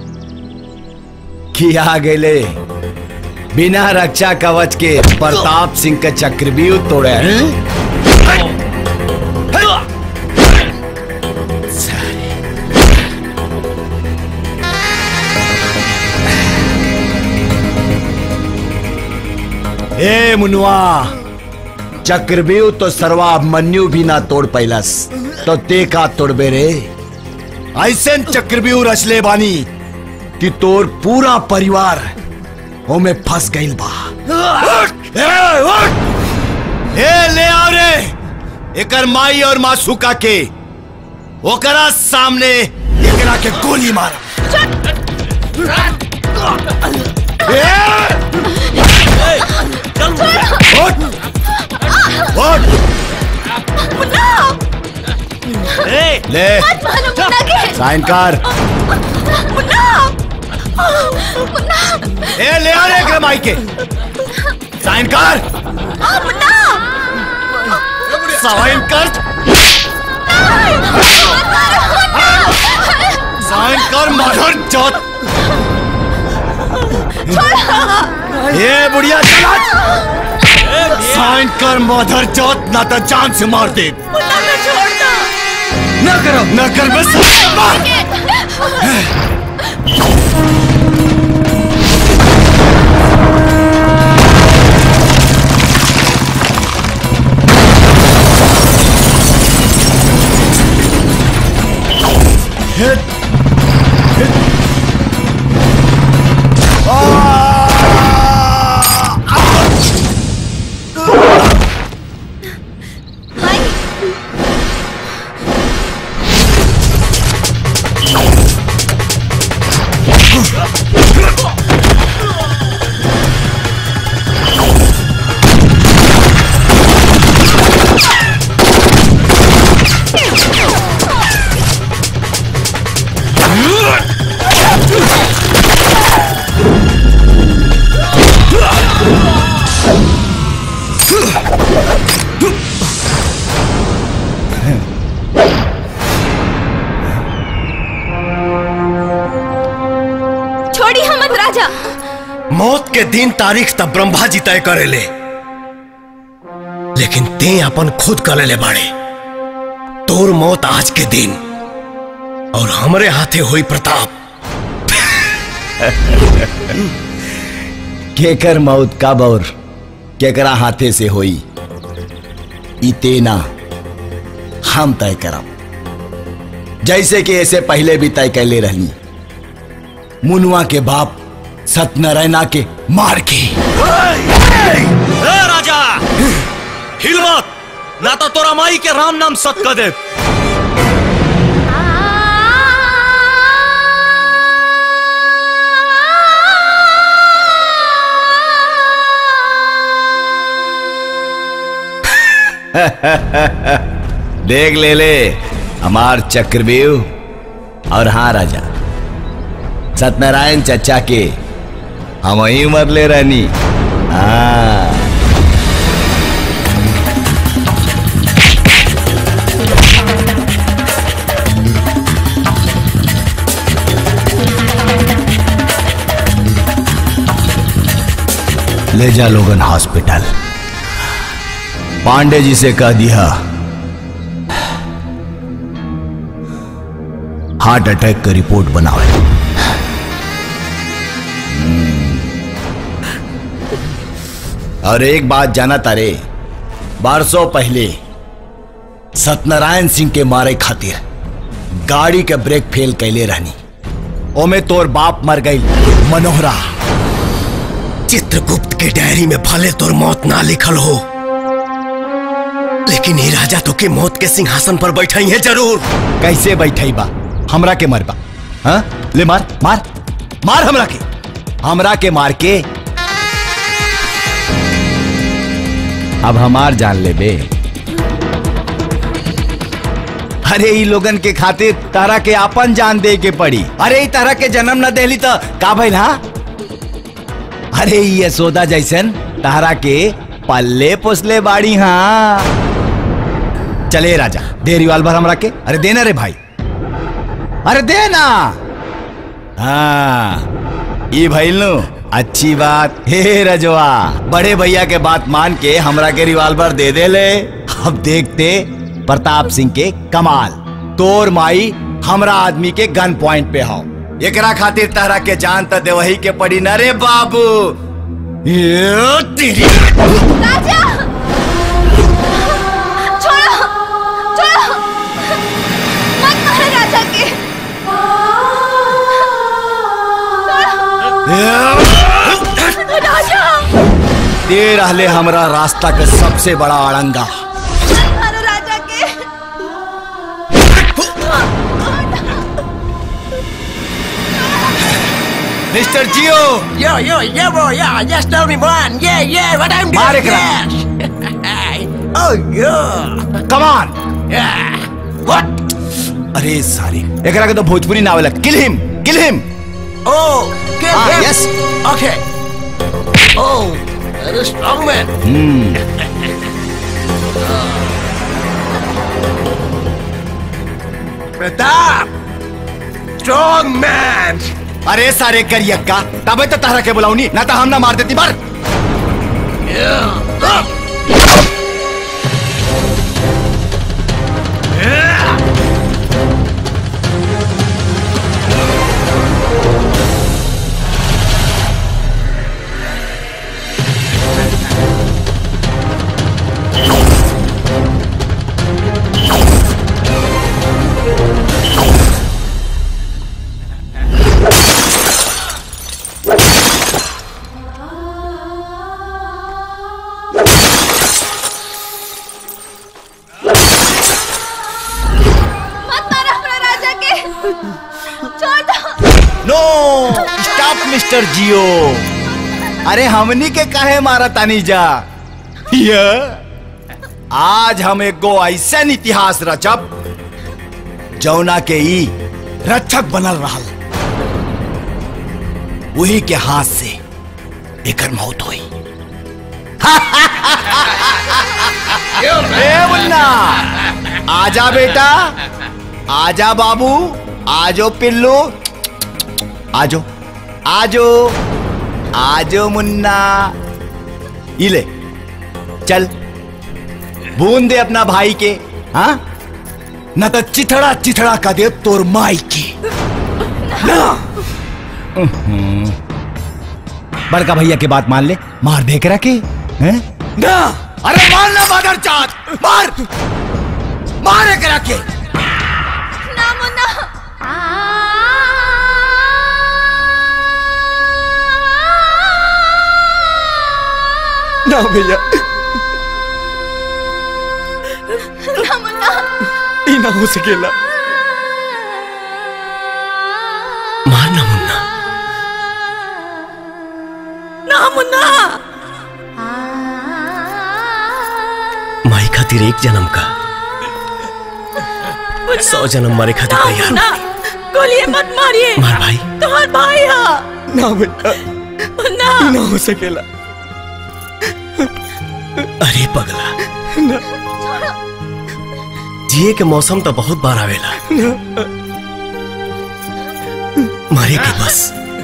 कि आ गए बिना रक्षा कवच के प्रताप सिंह का चक्रव्यूह तोड़े हैं ए मुनुआ चक्रव्यूह तो सर्वाभिमन्यु भी ना तोड़ पैलस तो ते का तोड़बे रे ऐसे चक्रव्यूह रचले बानी कि तोर पूरा परिवार ओमे फंस गइल बा ए, उठ! ए ले आओ रे एकर माई और मासूका के ओकरा सामने एकरा के गोली मार ले मत मारो मुन्ना के साइन कर मुन्ना ए ले आ रे एकरे माई के साइन कर साइन कर साइन कर मदर चौथ ये बुढ़िया चला साइन कर मदर चौथ ना तो जान से मार दे न करो न कर बस मार छोड़ी हम मत राजा मौत के दिन तारीख तब ब्रह्मा जी तय करेले लेकिन ते अपन खुद कर ले बाड़े तोर मौत आज के दिन और हमरे हाथे हुई प्रताप केकर मौत कब और केकरा हाथे से होई ई तेना हम तय करब जैसे कि ऐसे पहले भी तय कैले रहनी मुनुआ के बाप सत्यनारायणा के मार के ए राजा हिल मत ना तो तोरा माई के राम नाम सत कर दे देख ले ले हमार चक्रव्यूह और हाँ राजा सत्यनारायण चचा के हम ही मर ले रहनी हाँ ले जा लोगन हॉस्पिटल पांडे जी से कह दिया हार्ट अटैक का रिपोर्ट बनाओ और एक बात जाना तारे बारसों पहले सत्यनारायण सिंह के मारे खातिर गाड़ी के ब्रेक फेल कैले रहनी ओमे तोर बाप मर गई मनोहरा चित्रगुप्त के डायरी में भले तोर मौत ना लिखल हो लेकिन ये राजा तो के मौत के सिंहासन पर बैठाई है जरूर कैसे बैठाई बा हमरा के मरबा हाँ ले मार मार मार हमरा के हमरा के मार के अब हमार जान ले बे अरे ई लोगन के खातिर तारा के आपन जान दे के पड़ी अरे ई तारा के जन्म न देली तो का भइल हा अरे ई यशोदा जैसन तारा के पल्ले पोसले बाड़ी हाँ चले राजा दे रिवाल्वर हमरा के अरे देना रे भाई अरे देना हाँ ई भइल नु अच्छी बात हे रजवा बड़े भैया के बात मान के हमरा के रिवाल्वर दे दे ले अब देखते प्रताप सिंह के कमाल तोर माई हमरा आदमी के गन पॉइंट पे हो एकरा खातिर तहरा के जान त देवही के पड़ी न रे बाबू ये तेरी राजा छोड़ो छोड़ो मत मारो राजा के छोड़ो। राजा दे रहले हमरा रास्ता के सबसे बड़ा अड़ंगा मत मारो राजा के मिस्टर जियो Yo, yo, yeah, bro, yeah, just tell me one. Yeah, yeah, what I'm doing. मार एकरा। Yes. oh, yeah. Come on Yeah. What? अरे सारी एकरा के तो भोजपुरी ना आवेला kill him kill him Oh, get Ah, him. yes. Okay. Oh, that is strong man. Pratap strong man अरे सारे करियक्का तबे तो तहरा के बुलाऊनी ना तो हम ना मार देती बार मत मारो अपना राजा के छोड़ दो नो स्टॉप मिस्टर जियो अरे हमनी के काहे मारा तानी जा ये आज हम एगो ऐसन इतिहास रचब जौना के ई रक्षक बनल रहल वही के हाथ से एकर मौत हुई ए मुन्ना आजा बेटा आजा बाबू आजो पिल्लू आजो आजो आजो मुन्ना इले चल बूंद दे अपना भाई के हाँ न तो चिथड़ा चिथड़ा का दे तोर माई की ना उहुं। बड़का भैया की बात मान ले मार दे करा के हैं ना अरे मार ना मदर चाँद मार मार करा के ना मुन्ना ना भैया ना मुन्ना ई ना हो सकेला मारना मुन्ना ना मुन्ना माई खातिर एक जन्म का सौ जन्म मारे खातिर तैयार ना गोलियां मत मारिए मार भाई तुम्हार भाई है ना भैया ना ई ना हो सकेला अरे पगला जिए के मौसम तो बहुत बार आवेला मारे के बस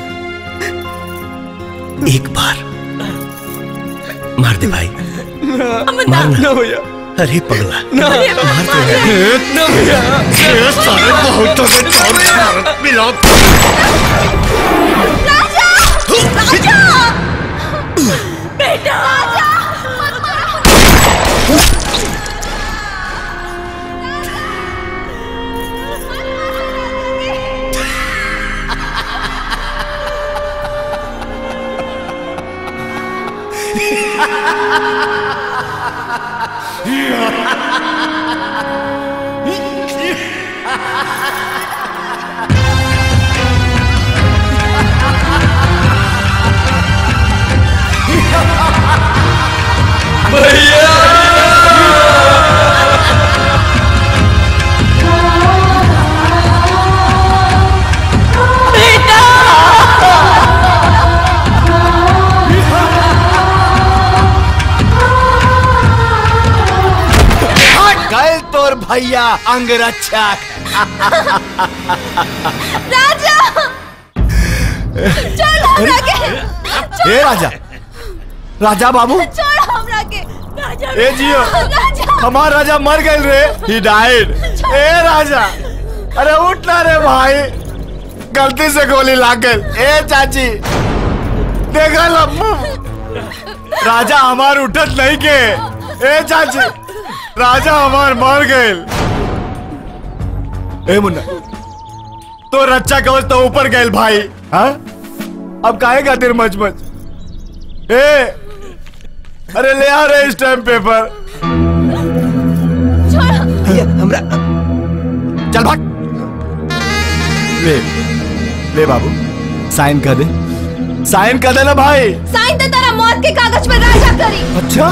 एक बार मार दे भाई मारना ना भैया अरे पगला ना मार दे ना भैया सारे बहुतों के चार भारत मिला राजा राजा बेटा गए तोर भैया अंगरक्षक राजा छोड़ हमरा के ए राजा राजा बाबू छोड़ हमरा के राजा ए जियो राजा हमार राजा मर गए रे ही डाइड ए राजा अरे उठ ना रे भाई गलती से गोली लाग गई ए चाची देखा लम्बू राजा हमार उठत नहीं के ए चाची राजा हमार मर गए ए मुन्ना तो रक्षा कवच तो ऊपर गए भाई हाँ अब काहे खातिर मच मच ए अरे ले आ रहे इस टाइम पेपर हमरा चल भाग ले ले बाबू साइन कर दे साइन कर देना भाई साइन तो तेरा मौत के कागज पर राजा करी अच्छा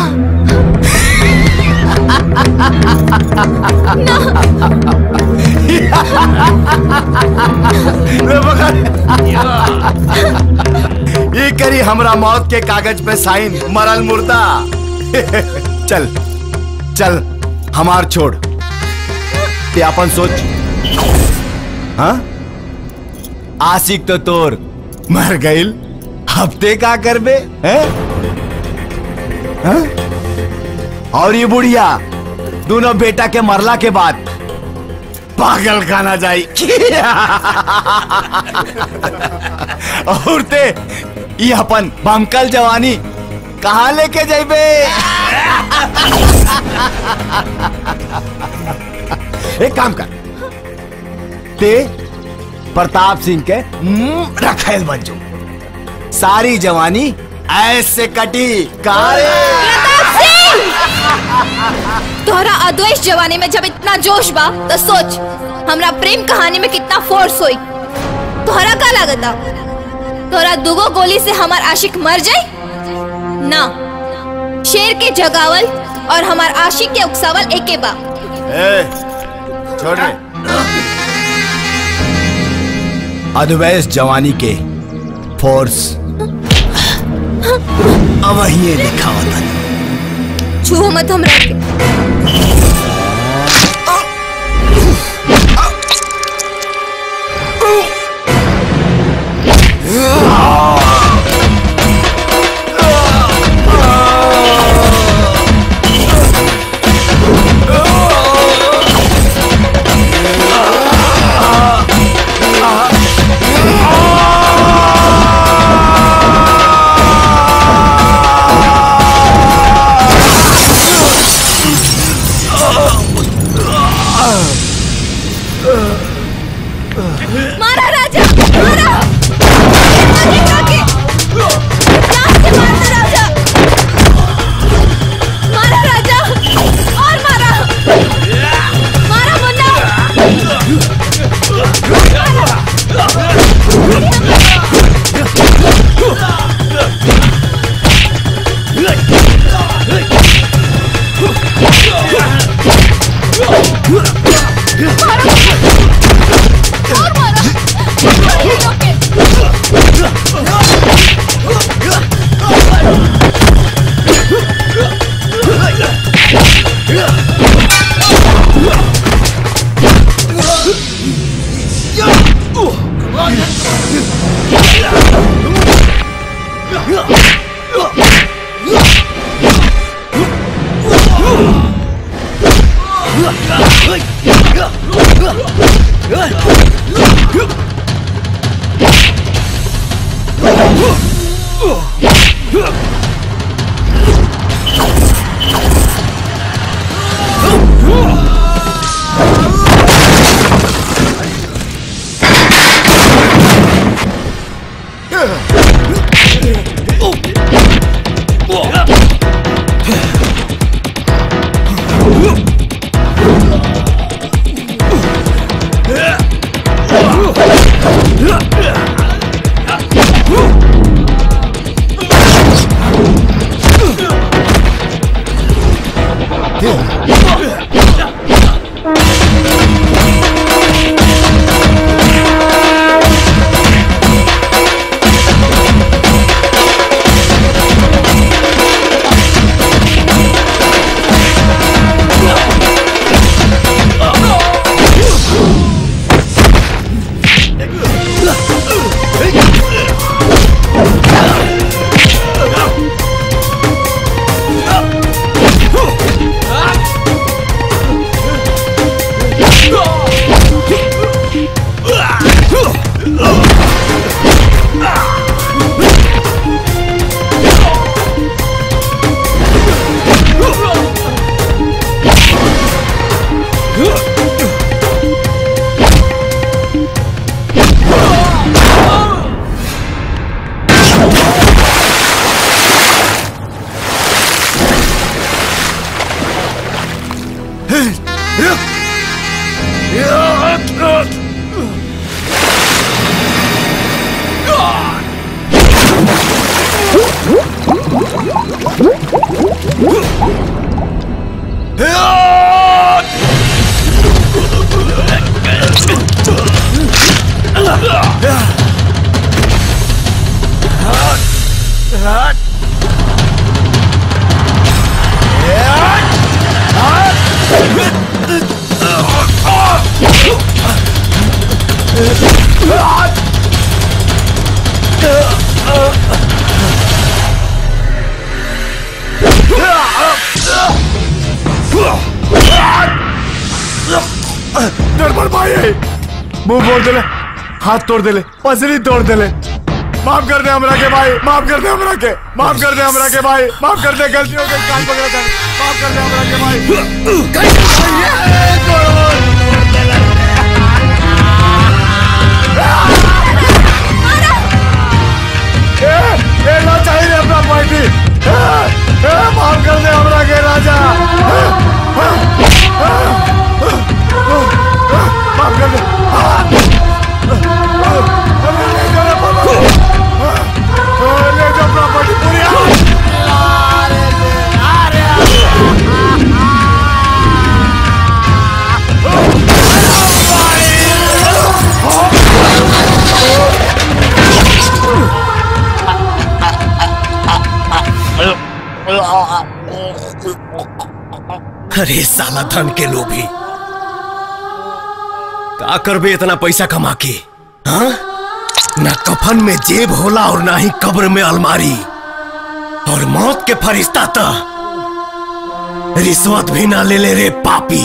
ना ले पकड़ ये करी हमरा मौत के कागज पे साइन मरल मुर्दा चल चल हमार छोड़ ते अपन सोच हाँ आशिक तो तोर मर गईल हफ्ते का करबे हैं हाँ? और ये बुढ़िया दोनों बेटा के मरला के बाद पागल खाना जाई और ते ये अपन बमकल जवानी कहाँ लेके जाइबे एक काम कर ते प्रताप सिंह के मुंह रखेल बन जो सारी जवानी ऐसे कटी कारे तोहरा अद्वैत जवानी में जब इतना जोश बा तो सोच हमरा प्रेम कहानी में कितना फोर्स होई तोहरा का लागता तोहरा दुगो गोली से हमार आशिक मर जाई ना शेर के जगावल और हमार आशिक के उकसावल एके बा ए, छोड़ रे अद्वैस जवानी के फोर्स अब ये लिखा होता छूहो मत हमरा के मारा राजा मारा आगे आगे जान से मारना राजा मारा राजा और मारा मारा मुन्ना Yeah. गड़बड़ भाई है मुंह मोड़ देले हाथ तोड़ देले पसली तोड़ देले माफ कर दे हमरा के भाई माफ कर दे हमरा के माफ कर दे हमरा के भाई माफ कर दे गलती हो गई कान पकड़ा था माफ कर दे हमरा के भाई ए, ए, ना चाहिए अपना पार्टी ए, ए, माफ कर दे हमरा के राजा माफ कर दे ले जाओ प्रॉपर्टी पूरी अरे साला धन के लोभी का करबे इतना पैसा कमा के हाँ ना कफन में जेब होला और ना ही कब्र में अलमारी और मौत के फरिश्ता तो रिश्वत भी ना ले ले रे पापी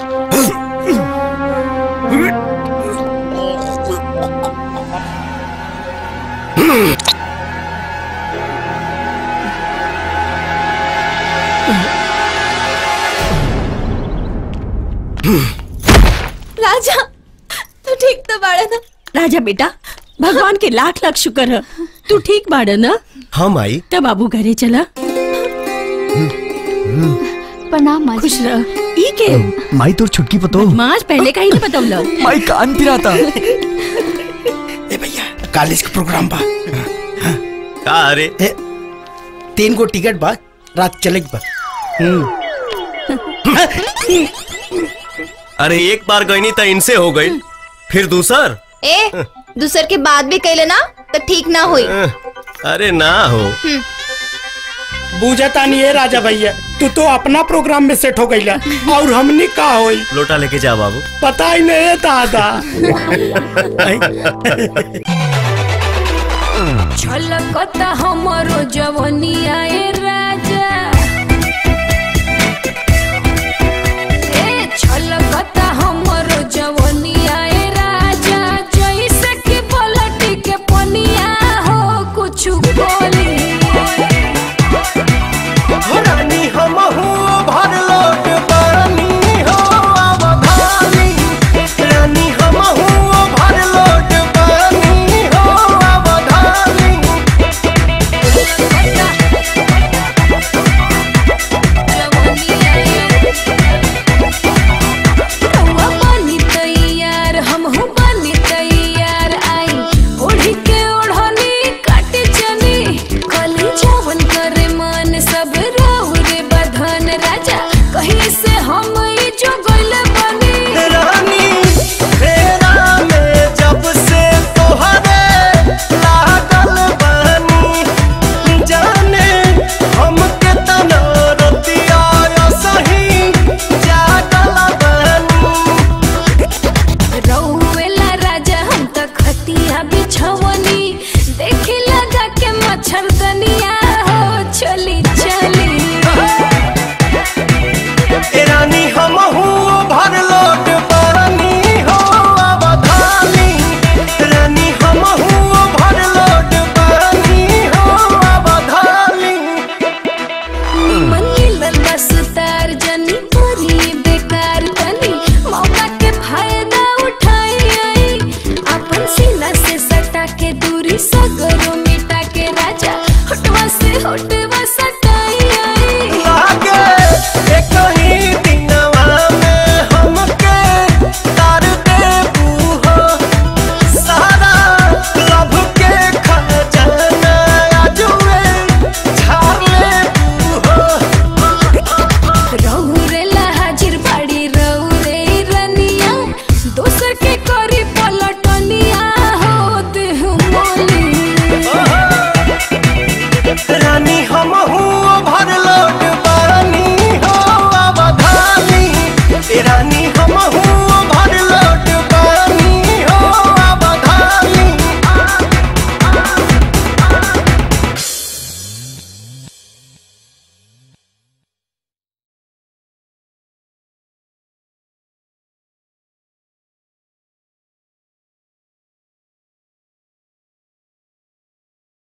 राजा तू ठीक तो बाड़ा ना राजा बेटा भगवान के लाख लाख शुक्र है तू ठीक बाड़ा ना हम आई तब बाबू घरे चला प्रणाम माँ खुश रह ई के माई तोर छुटकी पतो माज पहले का ही नहीं बतौला माई कान पिराता कॉलेज का प्रोग्राम बा का अरे तीन गो टिकट बा रात चले बा अरे एक बार गई नहीं तो इनसे हो गई फिर दूसर ए दूसर के बाद भी कैले ना तो ठीक ना हुई अरे ना हो हम्म, बूझता नहीं है राजा भैया तू तो अपना प्रोग्राम में सेट हो गईला और हमनी का होई लोटा लेके जा बाबू पता ही नहीं है दादा छलकता हमरो जवनिया ए राजा